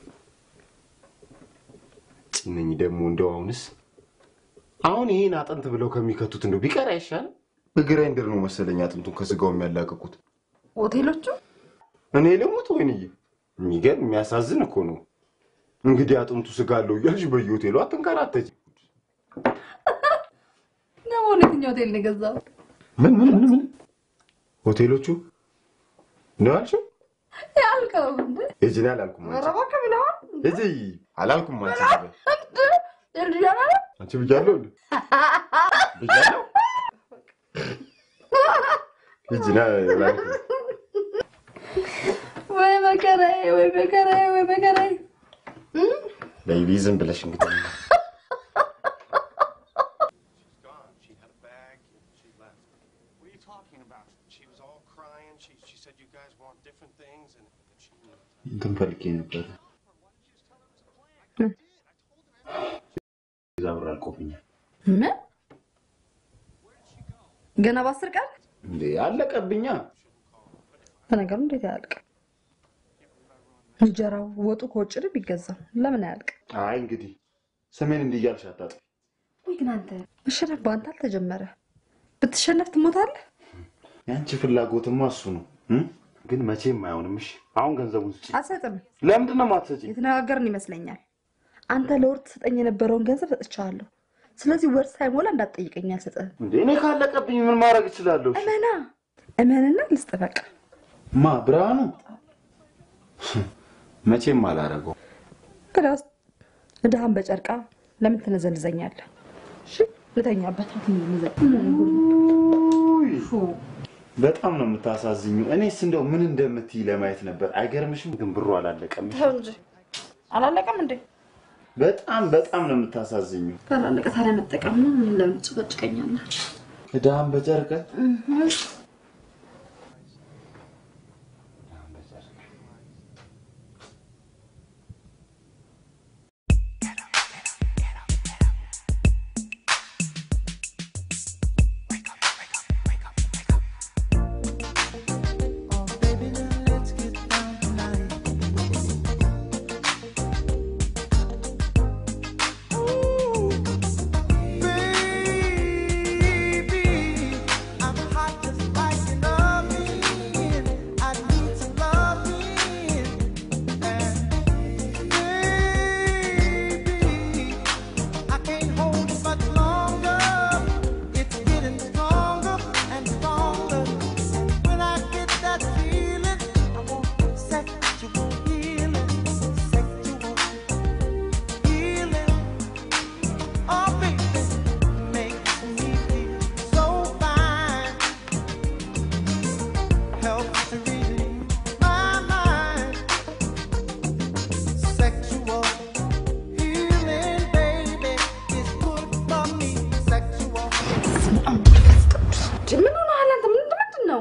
S8: ጭነኝ ደግሞ እንደው አሁንስ አሁን ይሄን አጥንት ብለው ከሚከቱት እንደው ቢቀር አይሻልም? በግራይንደር ነው መሰለኝ አጥንቱን ከስጋው የሚያላቅቁት።
S3: ሆቴሎቹ
S8: እኔ ልሙት ወይንዬ፣ የሚገርም የሚያሳዝን እኮ ነው። እንግዲህ አጥንቱ ስጋ አለው እያልሽ በየሆቴሉ አትንከራተች።
S3: ደግሞ የትኛው ሆቴል ነው የገዛው?
S8: ምን ምን ምን ምን ሆቴሎቹ ነው ያልሽው?
S3: ያልከው እንደ
S8: ሂጂ፣ እኔ አላልኩም አንቺ።
S3: ኧረ እባክህ ብለዋል።
S8: ሂጂ፣ አላልኩም አንቺ።
S3: እንደ ያላለ
S8: አንቺ ብያለሁ እንዴ? ብያለሁ። ሂጂ፣ ና አላልኩም።
S3: ወይ መከራዬ፣ ወይ መከራዬ፣ ወይ መከራዬ።
S8: ቤቢ ዝም ብለሽ እንግዲህ እንትን ፈልጌ ነበር። እዛ ብር አልቆብኛል።
S3: ምን ገና በአስር ቀን
S8: እንዴ አለቀብኛ።
S3: በነገሩ እንዴት አያልቅ? እንጀራው ወጡ ከውጭ ነው የሚገዛው። ለምን አያልቅ?
S8: አይ እንግዲህ ስሜን እንዲህ እያልሽ አታጥፊ።
S3: ወይ ግን አንተ መሸነፍ በአንተ አልተጀመረ። ብትሸነፍ ትሞታለህ።
S8: የአንቺ ፍላጎትማ እሱ ነው እ? ግን መቼም አይሆንም። እሺ አሁን ገንዘቡን ስጪ።
S3: አልሰጥም።
S8: ለምንድን ነው የማትሰጪኝ?
S3: የተነጋገርን ይመስለኛል። አንተ ለወር ትሰጠኝ የነበረውን ገንዘብ ሰጥቻለሁ። ስለዚህ ወር ሳይሞላ እንዳትጠይቀኝ አልሰጥህም።
S8: እንዴ እኔ ካለቀብኝ ምን ማድረግ እችላለሁ? እሺ?
S3: እመና እመንና ልስጥ በቃ።
S8: ማ ብርሃኑ መቼም አላረገው።
S3: እንግዲያውስ እድሃን በጨርቃ ለምን ትነዘንዘኛለህ? እሺ ልተኛበት።
S8: በጣም ነው የምታሳዝኙ። እኔስ እንደው ምን እንደምትይ ለማየት ነበር። አይገርምሽም? ግን ብሩ አላለቀም።
S3: ተው እንጂ አላለቀም እንዴ?
S8: በጣም በጣም ነው የምታሳዝኙ።
S3: ካላለቀ ታዲያ መጠቀም ነው። ለምን ትጨቀጭቀኛለህ?
S8: እዳን በጨርቀት
S9: Baby,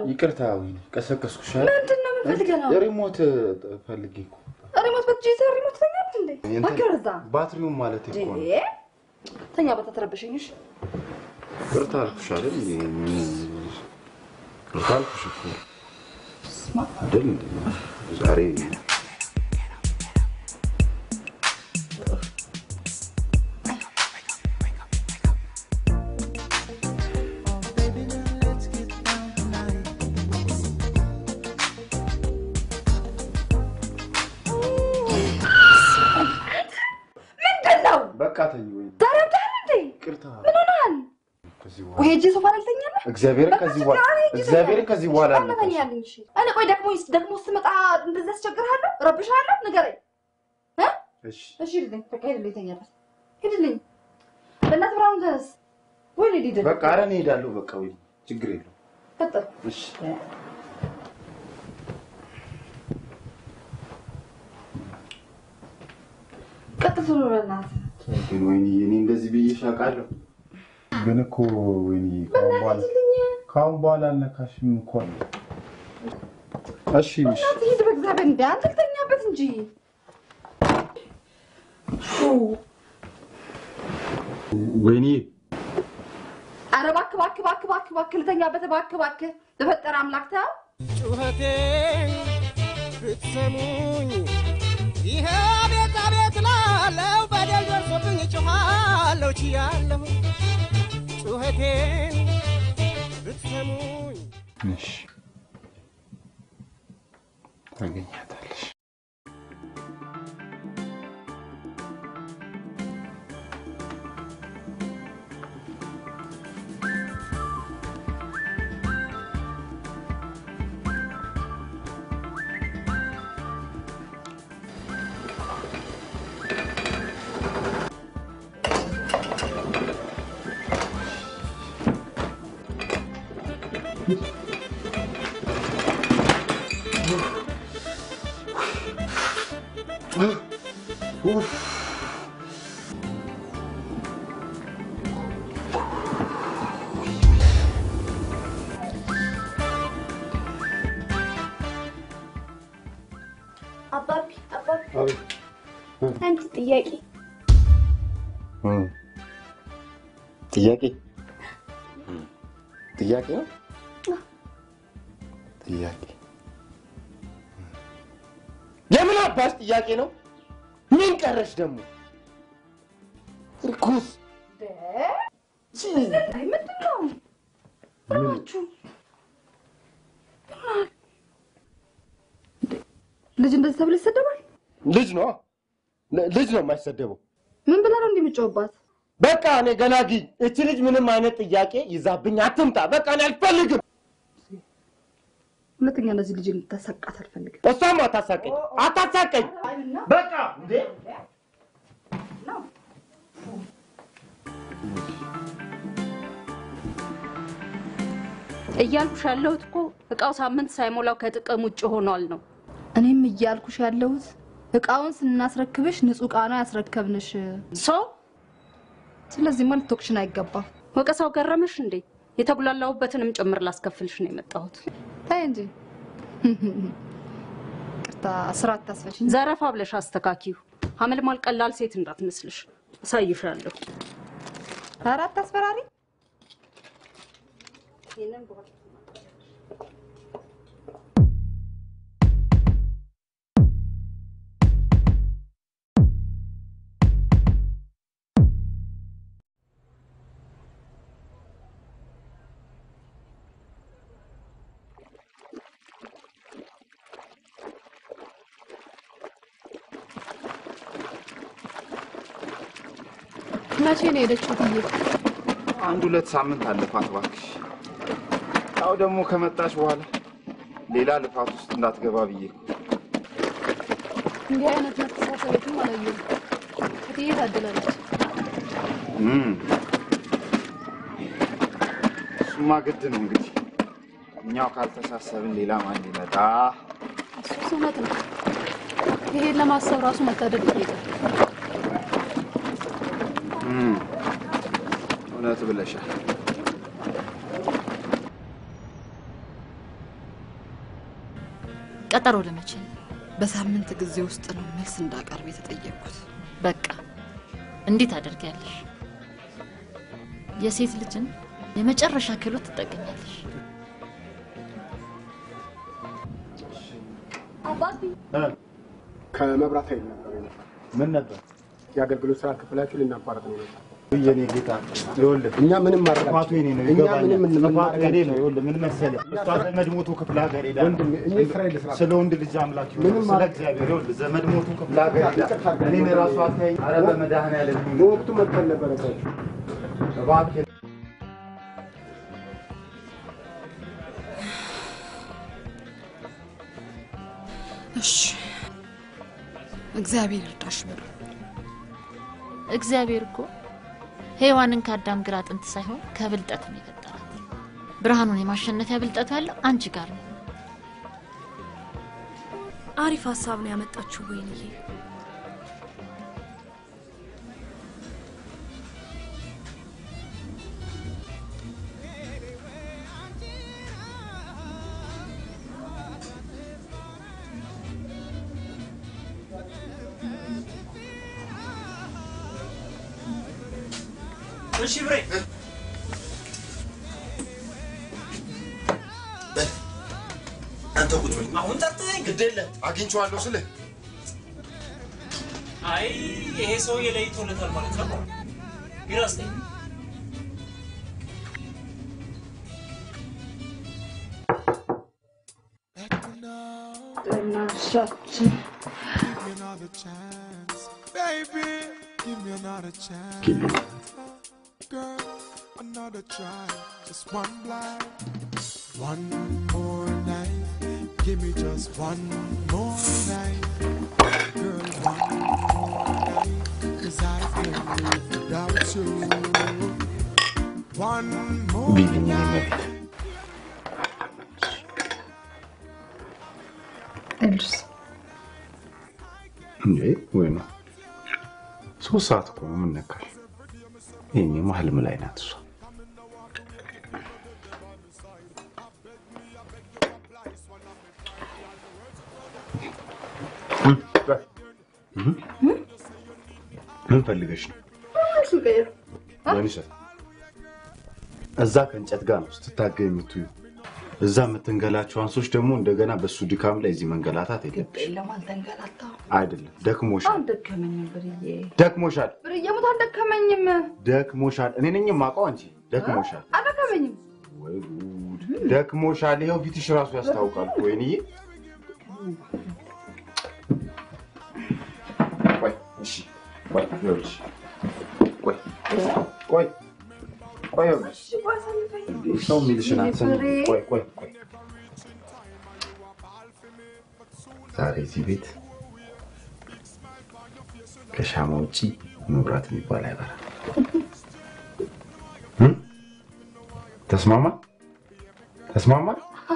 S1: ይቅርታ ወይኔ ቀሰቀስኩሽ።
S3: ምንድን ነው የምንፈልገው ነው?
S1: ሪሞት ፈልጌ እኮ
S3: ሪሞት በእጅ ይዘህ ሪሞት ተኛለህ እንዴ?
S1: እንትን
S3: እባክህ እዛ
S1: ባትሪውን ማለት እኮ ነው።
S3: እንዴ! ተኛ ቦታ ተረበሸኝሽ።
S1: ይቅርታ አልኩሽ አይደል? እንዴ? ምን- ይቅርታ አልኩሽ እኮ አይደል? እንዴ? ዛሬ
S3: ምንድን ነው?
S1: በቃ ተኝ ወይ
S3: ተረዳህ እንዴ?
S1: ይቅርታ
S3: ምን ሆነሃል?
S1: ከዚህ
S3: ወይ
S1: በኋላ
S3: ሂጅ ሶፋ ላይ ልተኛለህ?
S1: እግዚአብሔርን
S3: በቃ
S1: ከዚህ
S3: ችግር
S1: በኋላ
S3: አለ፣ ሂጅ
S1: እግዚአብሔርን
S3: ተኛ።
S1: ከዚህ በኋላ
S3: እሺ፣
S1: አልነካሽም።
S3: ተኛልኝ፣ እሺ። እኔ ቆይ ደክሞኝ ደክሞ ስትመጣ እንደዚህ አስቸግርሃለሁ? እረብሽሃለሁ? ንገረኝ እ?
S1: እሺ
S3: እሺ ሂድልኝ፣ በቃ ሂድልኝ፣ ተኛበት። ሂድልኝ። በእናትህ ብርሃኑ ተነስ። ወይ ልሂድ
S1: በቃ ኧረ እኔ እሄዳለሁ። በቃ ወይ ችግር የለውም።
S3: ቀጥል።
S1: እሺ
S3: ቀጥል ቶሎ በእናትህ።
S1: ግን ወይኔ እኔ እንደዚህ ብዬሽ አውቃለሁ። ግን እኮ ወይኔ ከአሁን በኋላ ከአሁን በኋላ አልነካሽም እኮ አለ። እሺ እሺ
S3: በእናትህ ሂድ በእግዚአብሔር። እንደ አንተ ልተኛበት እንጂ
S1: ወይኔ
S3: ኧረ እባክህ እባክህ እባክህ እባክህ እባክህ ልተኛበት እባክህ እባክህ በፈጠረ አምላክ ተው።
S9: ጩኸቴን ብትሰሙኝ ይሄ አቤት አቤት ላለው በደል ደርሶብኝ ጮኻለሁ ችያለሁ ጩኸቴን ብትሰሙኝ
S1: እሺ ታገኛታለሽ።
S2: አባቢ አባቢ አንድ ጥያቄ
S1: እም። ጥያቄ ጥያቄ ነው ጥያቄ የምን አባሽ ጥያቄ ነው? ምን ቀረሽ ደግሞ? እርኩስ
S3: ምንድን ነው? ምናችሁ? ልጅ እንደዚህ ተብሎ ይሰደባል?
S1: ልጅ ነው ል- ልጅ ነው የማይሰደበው።
S3: ምን ብለህ ነው እንደምትጮህባት?
S1: በቃ እኔ ገላጊ እቺ ልጅ ምንም አይነት ጥያቄ ይዛብኝ አትምጣ። በቃ እኔ አልፈልግም።
S3: ሁለተኛ እንደዚህ ልጅ እንድታሳቃት አልፈልግም።
S1: እሷም አታሳቀኝ አታሳቀኝ። በቃ እንዴ
S5: እያልኩሽ ያለሁት እኮ እቃው ሳምንት ሳይሞላው ከጥቅም ውጭ ሆኗል ነው።
S3: እኔም እያልኩሽ ያለሁት እቃውን ስናስረክብሽ ንጹህ እቃ ነው ያስረከብንሽ።
S5: ሶ
S3: ስለዚህማ ልትወቅሽን አይገባም።
S5: ወቀሳው ገረመሽ እንዴ? የተጉላላሁበትንም ጭምር ላስከፍልሽ ነው የመጣሁት።
S3: ታይ እንጂ ቅርታ ስራ አታስፈችኝ።
S5: ዘረፋ ብለሽ አስተካኪው። አመልማል ቀላል ሴት እንዳትመስልሽ። አሳይሻለሁ።
S3: ኧረ አታስፈራሪ።
S2: መቼ ነው የሄደችው ትዬ?
S1: አንድ ሁለት ሳምንት አለፋት እባክሽ። ያው ደግሞ ከመጣች በኋላ ሌላ ልፋት ውስጥ እንዳትገባ ብዬ እኮ።
S2: እንዲህ አይነት መተሳሰበትም አላየሁም። እትዬ ታድላለች።
S1: እም። እሱማ ግድ ነው እንግዲህ እኛው ካልተሳሰብን ሌላ ማን ሊመጣ?
S2: እሱስ እውነት ነው። ይሄን ለማሰብ ራሱ መታደል ይጠይቃል።
S1: እም። እውነት ብለሻል።
S14: ቀጠሮ ለመቼ ነው?
S3: በሳምንት ጊዜ ውስጥ ነው መልስ እንዳቀርብ የተጠየቅኩት።
S14: በቃ እንዴት አደርጊያለሽ? የሴት ልጅን የመጨረሻ ክህሎት ትጠቀሚያለሽ።
S2: አባቢ
S21: ከመብራት ኃይል ነበር የመጣው።
S1: ምን ነበር?
S21: የአገልግሎት ስራ ክፍላችሁ ልናቋረጥ ነው የመጣው።
S1: የኔ ጌታ ይኸውልህ፣
S21: እኛ ምንም ማድረግ
S1: ጥፋቱ የኔ ነው፣
S21: እኛ
S1: ይገባኛል።
S21: ምንም ምን
S1: ጥፋቱ
S21: ማድረግ
S1: የኔ ነው።
S21: አንችልም።
S1: ይኸውልህ ምን መሰለህ፣ እሷ ዘመድ ሞቶ ክፍለ ሀገር ሄዳ
S21: ወንድሜ፣ እኔ ስራዬን ልስራ።
S1: ስለ ወንድ ልጅ አምላክ ይሁን፣
S21: ምንም
S1: ስለ
S21: ማድረግ-
S1: እግዚአብሔር ይኸውልህ፣ ዘመድ ሞቶ ክፍለ ሀገር ሄዳ
S21: ይቅርታ አድርግ።
S1: እኔን ራሱ አታይኝ። ኧረ በመድኃኒዓለም ይሁን።
S21: በወቅቱ መጥተን ነበረባችሁ።
S1: እባክህ
S3: እሺ እግዚአብሔር ይርዳሽ በሉ።
S14: እግዚአብሔር እኮ ሔዋንን ከአዳም ግራ አጥንት ሳይሆን ከብልጠት ነው የፈጠራት። ብርሃኑን የማሸነፊያ ብልጠቱ ያለው አንቺ ጋር ነው።
S13: አሪፍ ሀሳብ ነው ያመጣችው ወይንዬ።
S7: እሺ ብሬ
S15: አንተ ቁጭ በል።
S7: አሁን ጠርጥረኝ
S15: ግድ የለም አግኝቼዋለሁ ስልህ
S7: አይ ይሄ ሰውዬ ለይቶለታል ማለት ነው። ቢራ ስጠኝ።
S3: ጥናሻችን
S9: Baby, give me another chance.
S1: Give me
S9: Girl, another try. Just one blind. One more night. Give me just one more night. Girl, one more night. Cause I can't live without you. One more
S1: ቢልኝ እኔ መቤት
S3: እልስ
S1: እንዴ ወይ ነው ሶስት ሰዓት እኮ ነው። ምን ነካሽ? ይሄኔማ ህልም ላይ ናት እሷ። ምን ፈልገሽ ነው? ወይንሸት እዛ ከእንጨት ጋር ነው ስትታገይ የምትዩ። እዛ የምትንገላቸው አንሶች ደግሞ እንደገና በእሱ ድካም ላይ እዚህ መንገላታት የለብሽ።
S3: የለም አልተንገላታሁም።
S1: አይደለም ደክሞሻል፣
S3: አልደከመኝም ብርዬ፣
S1: ደክሞሻል፣
S3: ብርዬ ሙት አልደከመኝም፣
S1: ደክሞሻል። እኔ ነኝ የማውቀው፣ አንቺ ደክሞሻል።
S3: አልደከመኝም።
S1: ወይ ጉድ! ደክሞሻል። ይኸው ፊትሽ ራሱ ያስታውቃል። እኮ ወይንዬ፣ ቆይ እሺ፣ ቆይ ይኸውልሽ፣ ቆይ ቆይ ቆይ ይኸውልሽ፣ እንዴ ሰው የሚልሽን አትሰሚም? ቆይ ቆይ ቆይ ዛሬ እዚህ ቤት ከሻማ ውጪ መብራት የሚባል አይበራም። እም? ተስማማ ተስማማ?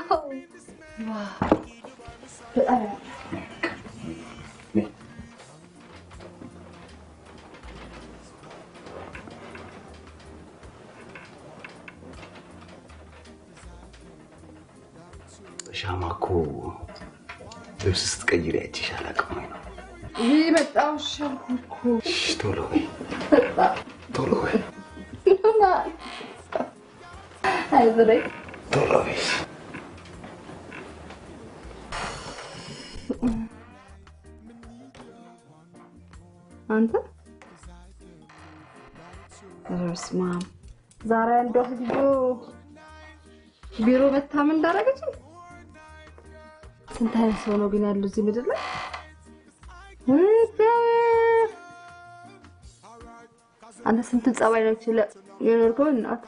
S1: ሻማ እኮ ልብስ ስትቀይሪ አይቼሽ አላውቅም ወይ ነው?
S3: ይህ መጣው ሻልኩ እኮ
S1: እሺ፣ ቶሎ በይ ቶሎ በይ
S3: አይ ብሬ
S1: ቶሎ በይ።
S5: አንተ ኧረ በስመ አብ ዛሬ አንዷ ህዝቦ ቢሮ መታ ምን እንዳደረገች ስንት አይነት ሰው ነው ግን ያለው እዚህ ምድር ላይ እግዚአብሔር! አንተ ስንት ጸባይ ነው ችለ የኖርከው እናት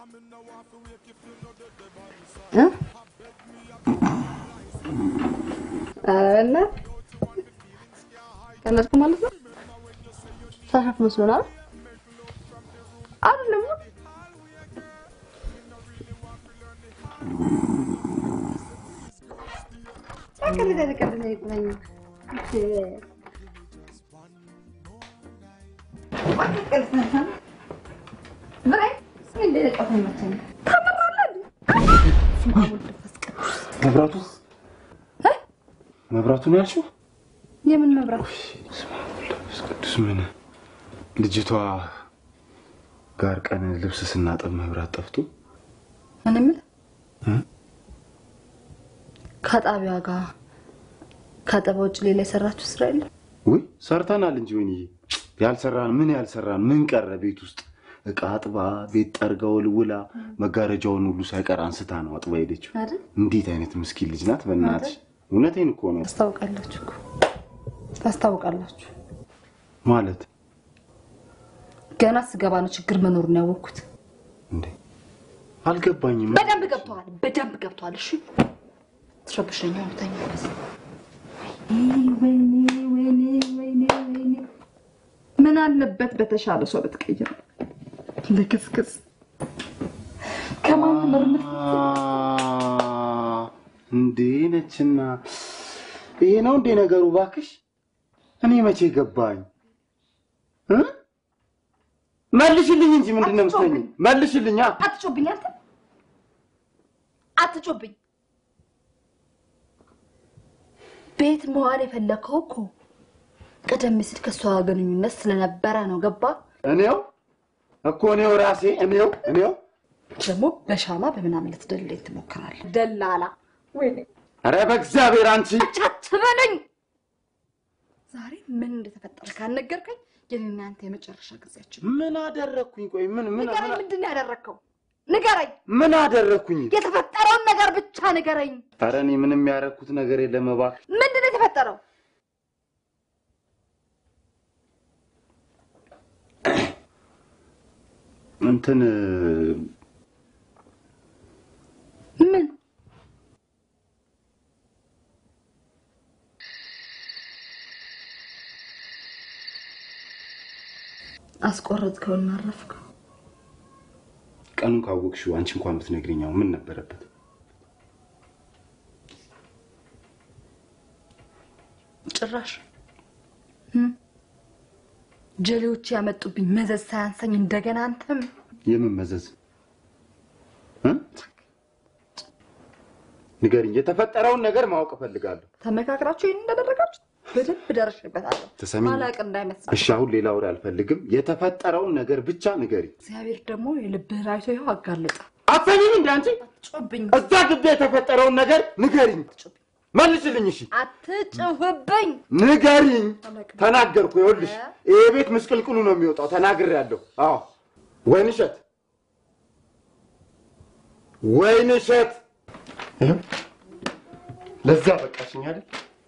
S5: እ? ኧረ እናት ቀለድኩ ማለት ነው ሳሻፍ መስሎናል አይደለም ተቀልደ ተቀልደ ይቁላኝ
S1: መብራቱ መብራቱን ያልሽው
S3: የምን መብራት?
S1: መንፈስ ቅዱስ ምን ልጅቷ ጋር ቀን ልብስ ስናጠብ መብራት ጠፍቶ
S3: እኔ የምልህ
S1: እ?
S3: ከጣቢያ ጋር ከአጠባ ውጭ ሌላ የሰራችሁ ስራ የለም?
S1: ውይ ሰርተናል እንጂ ወይንዬ ያልሰራን ምን ያልሰራን ምን ቀረ ቤት ውስጥ እቃ አጥባ ቤት ጠርጋ ወልውላ መጋረጃውን ሁሉ ሳይቀር አንስታ ነው አጥባ ሄደችው
S3: አይደል?
S1: እንዴት አይነት ምስኪን ልጅ ናት በእናትሽ እውነቴን እኮ ነው
S3: ታስታውቃላችሁ እኮ ታስታውቃላችሁ።
S1: ማለት
S3: ገና ስገባ ነው ችግር መኖሩን ያወቅኩት።
S1: አልገባኝም
S3: በደንብ ገብተዋል፣ በደንብ ገብተዋል። እሺ ትረብሸኛ ተኛ ወይኔ ወይኔ ወይኔ ወይኔ ምን አለበት በተሻለ ሰው ብትቀይር ልክስክስ ከማን ምርምር
S1: እንዴ ነችና ይሄ ነው እንዴ ነገሩ ባክሽ እኔ መቼ ገባኝ እ? መልሽልኝ እንጂ ምንድን ነው የምትለኝ መልሽልኝ አ
S3: አትጮብኝ አንተ አትጮብኝ ቤት መዋል የፈለከው እኮ ቀደም ሲል ከእሷ ጋር ግንኙነት ስለነበረ ነው ገባ
S1: እኔው እኮ እኔው ራሴ እኔው እኔው
S3: ደግሞ በሻማ በምናምን ልትደልለኝ ትሞክራለህ ደላላ ወይኔ
S1: ኧረ በእግዚአብሔር አንቺ
S3: አትበለኝ ዛሬ ምን እንደተፈጠረ ካልነገርከኝ የኔና አንተ የመጨረሻ ጊዜያችን
S1: ምን አደረግኩኝ ቆይ ምን ምን
S3: ንገረኝ ምንድን ነው ያደረግከው ንገረኝ
S1: ምን አደረግኩኝ
S3: የተፈጠረውን ነገር ብቻ ንገረኝ
S1: ኧረ እኔ ምንም ያደረግኩት ነገር የለም እባክህ
S3: ምንድን ነው የተፈጠረው
S1: እንትን
S3: ምን አስቆረጥከውና አረፍከው
S1: ቀኑን ካወቅሽው አንቺ እንኳን ብትነግሪኝ አሁን ምን ነበረበት
S3: ጭራሽ እም? ጀሌዎች ያመጡብኝ መዘዝ ሳያንሰኝ እንደገና አንተም
S1: የምን መዘዝ እ? ንገሪኝ የተፈጠረውን ነገር ማወቅ እፈልጋለሁ
S3: ተመካክራችሁ ይህን እንዳደረጋችሁ በደንብ ደርሼበታለሁ
S1: ትሰሚኝ?
S3: ማላቅ እንዳይመስል
S1: እሺ አሁን ሌላ ወሬ አልፈልግም የተፈጠረውን ነገር ብቻ ንገሪ
S3: እግዚአብሔር ደግሞ የልብህን አይቶ ይኸው አጋለጠ
S1: አትሰሚም እንደ አንቺ
S3: ጮብኝ
S1: እዛ ግቢ የተፈጠረውን ነገር ንገሪኝ መልስልኝ እሺ
S3: አትጭውብኝ
S1: ንገሪኝ ተናገርኩ ይኸውልሽ ይሄ ቤት ምስቅልቅሉ ነው የሚወጣው ተናግሬያለሁ አዎ ወይንሸት ወይንሸት ይኸው ለዛ በቃሽኝ አይደል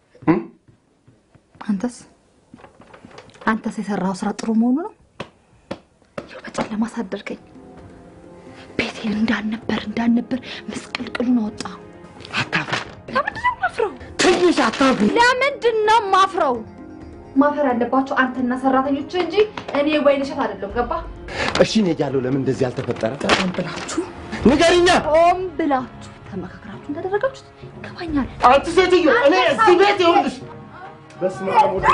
S3: አንተስ አንተስ የሰራው ስራ ጥሩ መሆኑ ነው ይኸው በጨለማ አሳደርከኝ ቤቴን እንዳልነበር እንዳልነበር ምስቅልቅሉን አወጣ ለምንድን ነው ማፍረው
S1: ትንሽ አታፍሪ
S3: ለምንድን ነው ማፍረው ማፈር ያለባቸው አንተና ሰራተኞች እንጂ እኔ ወይንሸት አይደለም ገባ
S1: እሺ እኔ እያለሁ ለምን እንደዚህ አልተፈጠረ
S3: ሆን ብላችሁ
S1: ንገሪኛ
S3: ሆን ብላችሁ ተመካክራችሁ እንዳደረጋችሁት ይገባኛል
S1: አንቺ ሴትዮ እኔ እዚህ ቤት ይኸውልሽ በስመ አብ ወወልድ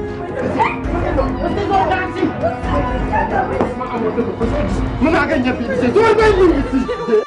S1: ወመንፈስ ቅዱስ ምን አገኘብኝ ጊዜ ዞር በይልኝ እስኪ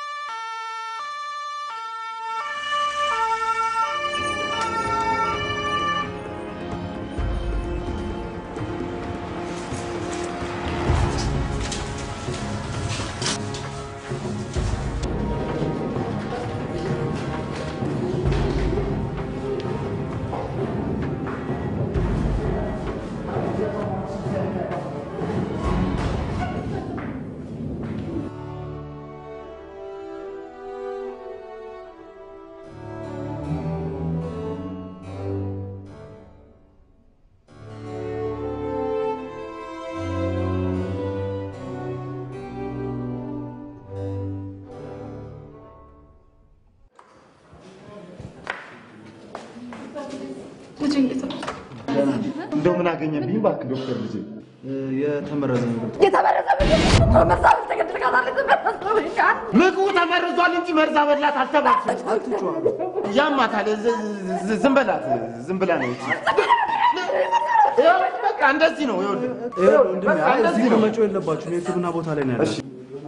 S1: እንደው ምን አገኘብኝ እባክህ ዶክተር ልጄ
S11: የተመረዘ ነገር
S3: የተመረዘ መርዛብል ተገድልካታለች
S1: ምግቡ ተመርዟል እንጂ መርዛ በላት አልተባልሽም ያማታል ዝ- ዝ- ዝም በላት ዝም ብላ ነው እንጂ ይኸው በቃ እንደዚህ ነው ይኸውልህ በቃ እንደዚህ ነው
S11: መጮህ የለባችሁም። የሕክምና ቦታ ላይ ነው ያለው።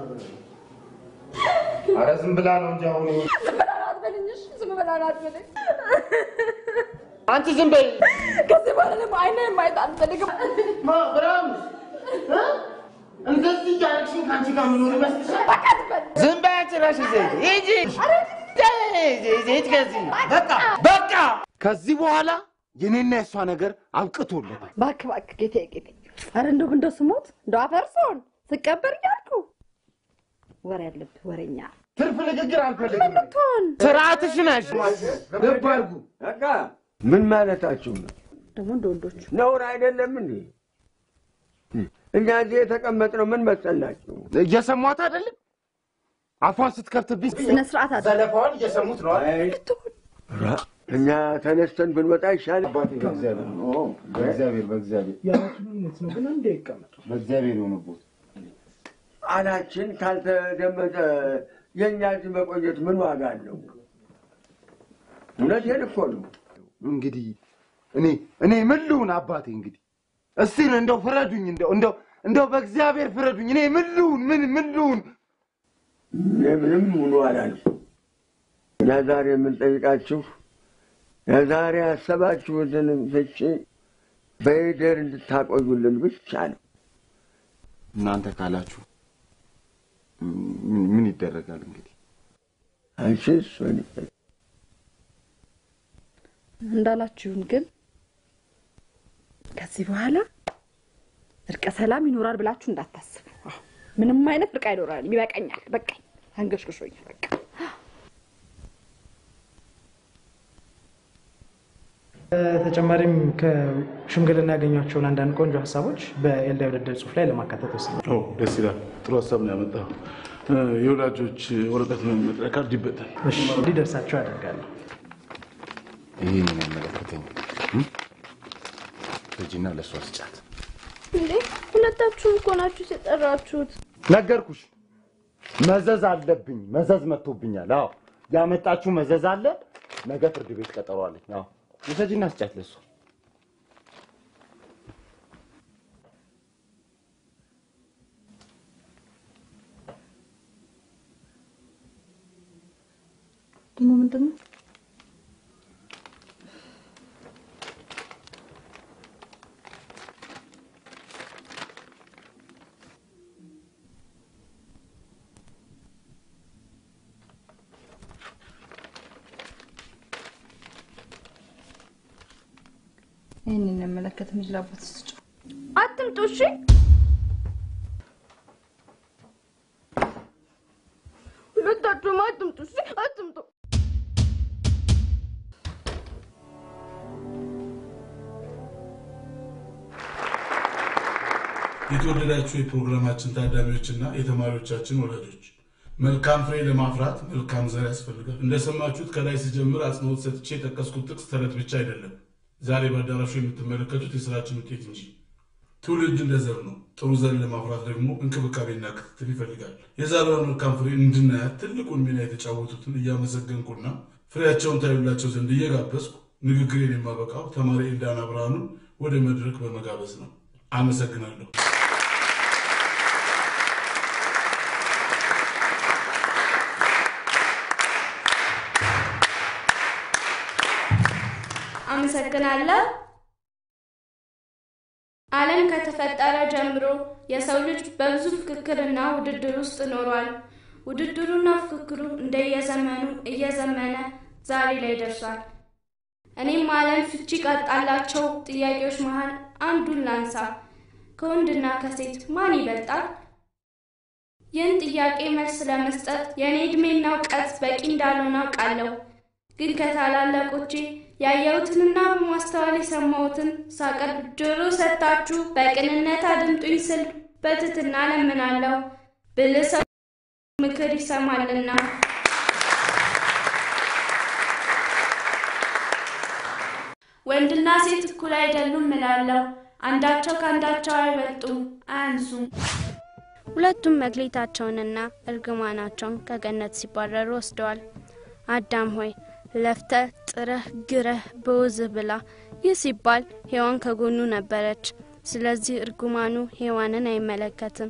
S1: ኧረ ዝም ብላ ነው እንጂ አሁን
S3: ዝም በላ አትበልኝ ዝም በላ አትበልኝ
S8: አንቺ ዝም በይ።
S3: ከዚህ በኋላ ደግሞ አይንህን ማየት አልፈልግም።
S8: ብርሃኑ እ? እንደዚህ እያደረግሽኝ ከአንቺ ጋር የምኖር ይመስልሻል? ዝም በይ አንቺ እራስሽ ዘይት ሂጂ። ዘይት ከዚህ በቃ በቃ። ከዚህ በኋላ የኔና የእሷ ነገር አብቅቶለታል።
S3: እባክህ እባክህ ጌታዬ ጌታዬ፣ ኧረ እንደው እንደው ስሞት እንደው አፈርሶን ስቀበር እያልኩ ወሬ ያለብህ ወሬኛ
S8: ትርፍ ንግግር አልፈልግም።
S3: ብትሆን
S8: ስርዓትሽን ያዥ።
S12: ልብ አድርጉ። በቃ ምን ማለታችሁ ነው?
S3: ደግሞ እንደ ወንዶቹ
S12: ነውር አይደለም እንዴ? እኛ እዚህ የተቀመጥነው ምን መሰላችሁ?
S8: እየሰሟት አይደለም? አፏን ስትከፍትብኝ
S3: ስነ ስርዓት አለ።
S8: ዘለፋዋን እየሰሙት ነው አይደል?
S12: ራ እኛ ተነስተን ብንወጣ ይሻል።
S1: በእግዚአብሔር በእግዚአብሔር በእግዚአብሔር
S21: የራሱን እውነት ነው ግን እንደ ይቀመጡ
S1: በእግዚአብሔር የሆነቦት
S12: ቃላችን ካልተደመጠ የእኛ እዚህ መቆየት ምን ዋጋ አለው? እውነቴን እኮ ነው።
S8: እንግዲህ እኔ እኔ ምን ልሁን አባቴ? እንግዲህ እስቲ እንደው ፍረዱኝ፣ እንደው እንደው እንደው በእግዚአብሔር ፍረዱኝ። እኔ ምን ልሁን? ምን ምን ልሁን?
S12: እኔ ምንም ሙሉ አላልኩም። እኛ ዛሬ የምንጠይቃችሁ የዛሬ ያሰባችሁትን ፍቺ በይደር እንድታቆዩልን ብቻ ነው።
S1: እናንተ ካላችሁ ምን- ምን ይደረጋል እንግዲህ
S12: አንቺስ ወይኔ
S3: እንዳላችሁን ግን ከዚህ በኋላ እርቀ ሰላም ይኖራል ብላችሁ እንዳታስቡ። አዎ፣ ምንም አይነት እርቅ አይኖራል። ይበቃኛል፣ በቃኝ፣ አንገሽግሾኛል። በቃ
S22: ተጨማሪም ከሽምግልና ያገኟቸውን አንዳንድ ቆንጆ ሀሳቦች በኤልዳ ውድድር ጽሁፍ ላይ ለማካተት ወስነዋል።
S4: ኦ ደስ ይላል። ጥሩ ሀሳብ ነው ያመጣው። የወላጆች ወረቀት መጥሪያ ካርድ ይበጣል።
S22: እሺ፣ እንዲደርሳቸው ያደርጋለሁ።
S1: ይህን የሚመለከተኝ ልጅና ለእሷ ስጫት
S2: እንዴ ሁለታችሁም እኮ ናችሁ የጠራችሁት።
S8: ነገርኩሽ፣ መዘዝ አለብኝ። መዘዝ መጥቶብኛል። አዎ ያመጣችሁ መዘዝ አለ። ነገ ፍርድ ቤት ቀጠሮ አለኝ። አዎ ውሰጂና ስጫት ለእሷ።
S3: ደግሞ ምንድን ነው ይህንን የመለከት ምጅላቦት ስጭ
S2: አትምጡ እሺ። ሁለታችሁም አትምጡ እሺ፣ አትምጡ።
S4: የተወደዳችሁ የፕሮግራማችን ታዳሚዎችና የተማሪዎቻችን ወላጆች መልካም ፍሬ ለማፍራት መልካም ዘር ያስፈልጋል። እንደሰማችሁት ከላይ ስጀምር አጽንኦት ሰጥቼ የጠቀስኩት ጥቅስ ተረት ብቻ አይደለም፣ ዛሬ በአዳራሹ የምትመለከቱት የስራችን ውጤት እንጂ። ትውልድ እንደ ዘር ነው። ጥሩ ዘር ለማፍራት ደግሞ እንክብካቤና ክትትል ይፈልጋል። የዛሬዋን መልካም ፍሬ እንድናያት ትልቁን ሚና የተጫወቱትን እያመሰገንኩና ፍሬያቸውን ታዩላቸው ዘንድ እየጋበዝኩ ንግግሬን የማበቃው ተማሪ ኤልዳና ብርሃኑን ወደ መድረክ በመጋበዝ ነው። አመሰግናለሁ።
S2: አመሰግናለሁ። ዓለም ከተፈጠረ ጀምሮ የሰው ልጅ በብዙ ፍክክርና ውድድር ውስጥ ኖሯል። ውድድሩና ፍክክሩ እንደየዘመኑ እየዘመነ ዛሬ ላይ ደርሷል። እኔም ዓለም ፍቺ ካጣላቸው ጥያቄዎች መሃል አንዱን ላንሳ። ከወንድና ከሴት ማን ይበልጣል? ይህን ጥያቄ መልስ ለመስጠት የእኔ ዕድሜና እውቀት በቂ እንዳልሆነ አውቃለሁ። ግን ከታላላቆቼ ያየሁትንና በማስተዋል የሰማሁትን ሳቀርብ ጆሮ ሰጥታችሁ በቅንነት አድምጡኝ ስል በትህትና እለምናለሁ። ብልህ ሰው ምክር ይሰማልና። ወንድና ሴት እኩል አይደሉም እላለሁ። አንዳቸው ከአንዳቸው አይበልጡም፣ አያንሱም። ሁለቱም መክሊታቸውንና እርግማናቸውን ከገነት ሲባረሩ ወስደዋል። አዳም ሆይ ለፍተህ ጥረህ ግረህ በወዝህ ብላ። ይህ ሲባል ሔዋን ከጎኑ ነበረች። ስለዚህ እርግማኑ ሔዋንን አይመለከትም።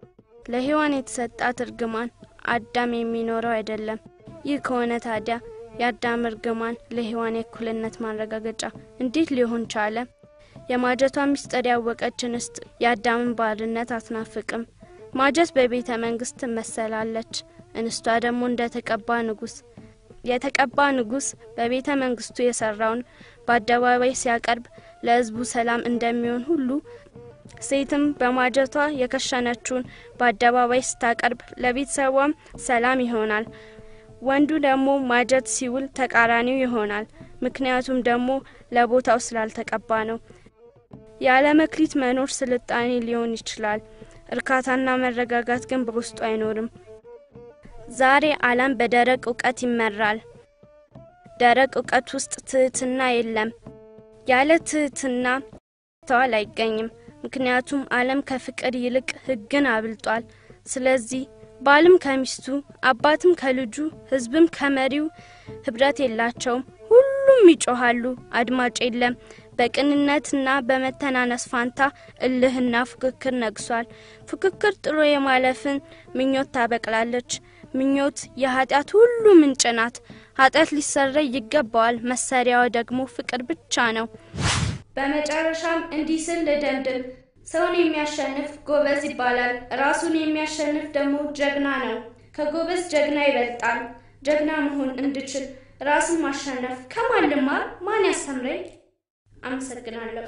S2: ለሔዋን የተሰጣት እርግማን አዳም የሚኖረው አይደለም። ይህ ከሆነ ታዲያ የአዳም እርግማን ለሔዋን የእኩልነት ማረጋገጫ እንዴት ሊሆን ቻለ? የማጀቷ ምስጢር ያወቀች እንስት የአዳምን ባርነት አትናፍቅም። ማጀት በቤተ መንግስት ትመሰላለች፣ እንስቷ ደግሞ እንደ ተቀባ ንጉስ። የተቀባ ንጉስ በቤተ መንግስቱ የሰራውን በአደባባይ ሲያቀርብ ለህዝቡ ሰላም እንደሚሆን ሁሉ ሴትም በማጀቷ የከሸነችውን በአደባባይ ስታቀርብ ለቤተሰቧም ሰላም ይሆናል። ወንዱ ደግሞ ማጀት ሲውል ተቃራኒው ይሆናል። ምክንያቱም ደግሞ ለቦታው ስላልተቀባ ነው። ያለ መክሊት መኖር ስልጣኔ ሊሆን ይችላል። እርካታና መረጋጋት ግን በውስጡ አይኖርም። ዛሬ ዓለም በደረቅ እውቀት ይመራል። ደረቅ እውቀት ውስጥ ትህትና የለም። ያለ ትህትና ተዋል አይገኝም። ምክንያቱም ዓለም ከፍቅር ይልቅ ሕግን አብልጧል። ስለዚህ ባልም ከሚስቱ አባትም ከልጁ ሕዝብም ከመሪው ህብረት የላቸውም። ሁሉም ይጮሃሉ፣ አድማጭ የለም። በቅንነትና በመተናነስ ፋንታ እልህና ፉክክር ነግሷል። ፉክክር ጥሎ የማለፍን ምኞት ታበቅላለች። ምኞት የኃጢአት ሁሉ ምንጭ ናት። ኃጢአት ሊሰረይ ይገባዋል። መሰሪያዋ ደግሞ ፍቅር ብቻ ነው። በመጨረሻም እንዲህ ስል ልደምድም። ሰውን የሚያሸንፍ ጎበዝ ይባላል። ራሱን የሚያሸንፍ ደግሞ ጀግና ነው። ከጎበዝ ጀግና ይበልጣል። ጀግና መሆን እንድችል ራስን ማሸነፍ ከማን ልማር? ማን ያስተምረኝ? አመሰግናለሁ።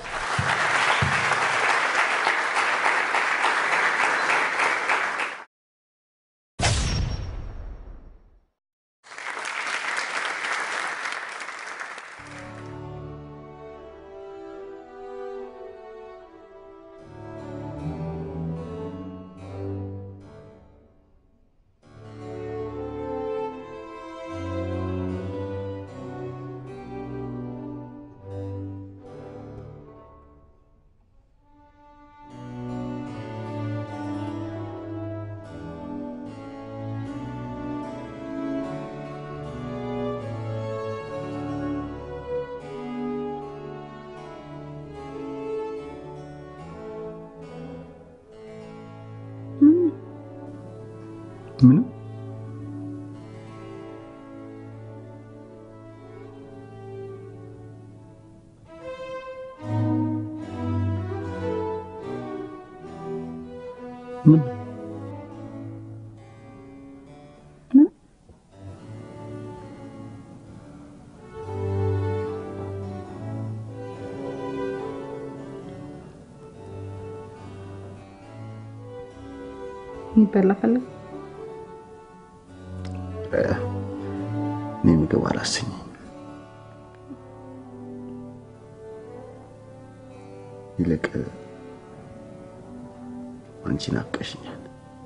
S1: ምንም ምን
S3: የሚበላ ፈለግ
S1: እኔ ምግብ አላሰኘኝ። ይልቅ አንቺ ናፍቀሽኛል።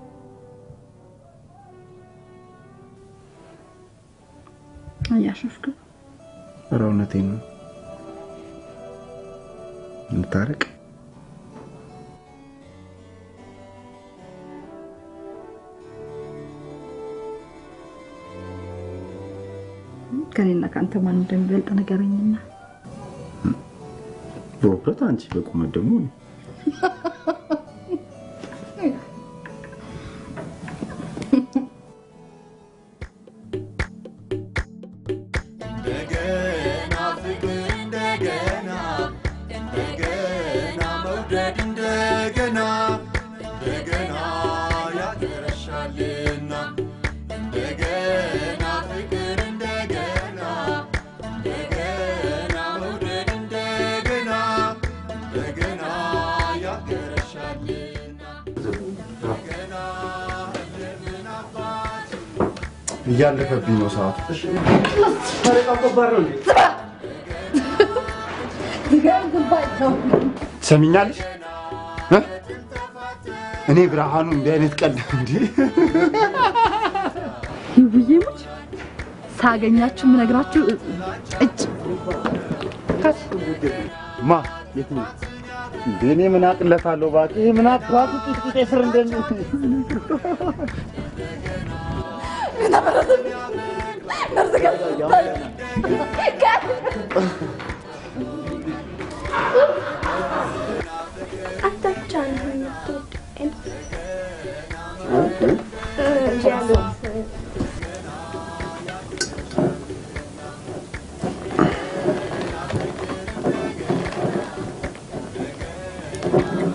S3: እያሾፍክ
S1: ኧረ እውነቴን ነው። እንታረቅ።
S3: ከኔና ከአንተ ማን እንደሚበልጥ ነገረኝና
S1: በውፍረት አንቺ፣ በቁመት ደግሞ እኔ።
S9: እንደገና ፍቅር እንደገና እንደገና መውደድ እንደገና እንደገና ያገረሻልና እንደገና ፍቅር እንደገና እንደገና መውደድ እንደገና እንደገና ያገረሻልና እንደገና እንደምን አባት
S1: እያለፈብኝ ነው ሰዓቱ። ትሰሚኛለሽ? እ? እኔ ብርሃኑ እንዲህ አይነት ቀን እንዲ
S3: ይውዬ ሙች ሳገኛችሁ የምነግራችሁ እጭ
S1: ማ የትኛው? እንደ እኔ ምን አቅለታለሁ እባክህ። ይሄ ምን አባቱ ጡጥጡጤ ስር እንደሚ
S2: አንተ ብቻ ነህ የምትወደኝ።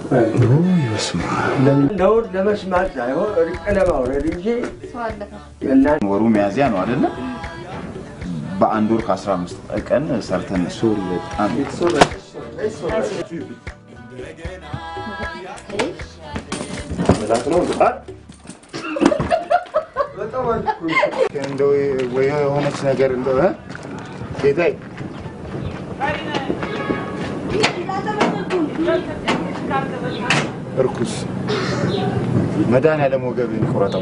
S12: ለውድ ለመስማት ሳይሆን እርቅ ለማውረድ እንጂ
S1: ወሩ ሚያዝያ ነው አይደለ? በአንድ ወር ከ15 ቀን ሰርተን ሶሪ በጣም እንደው ወይ የሆነች ነገር እንደው እ? ጌታዬ እርኩስ መድኃኒዓለም ወገብህን ይቁረጠው።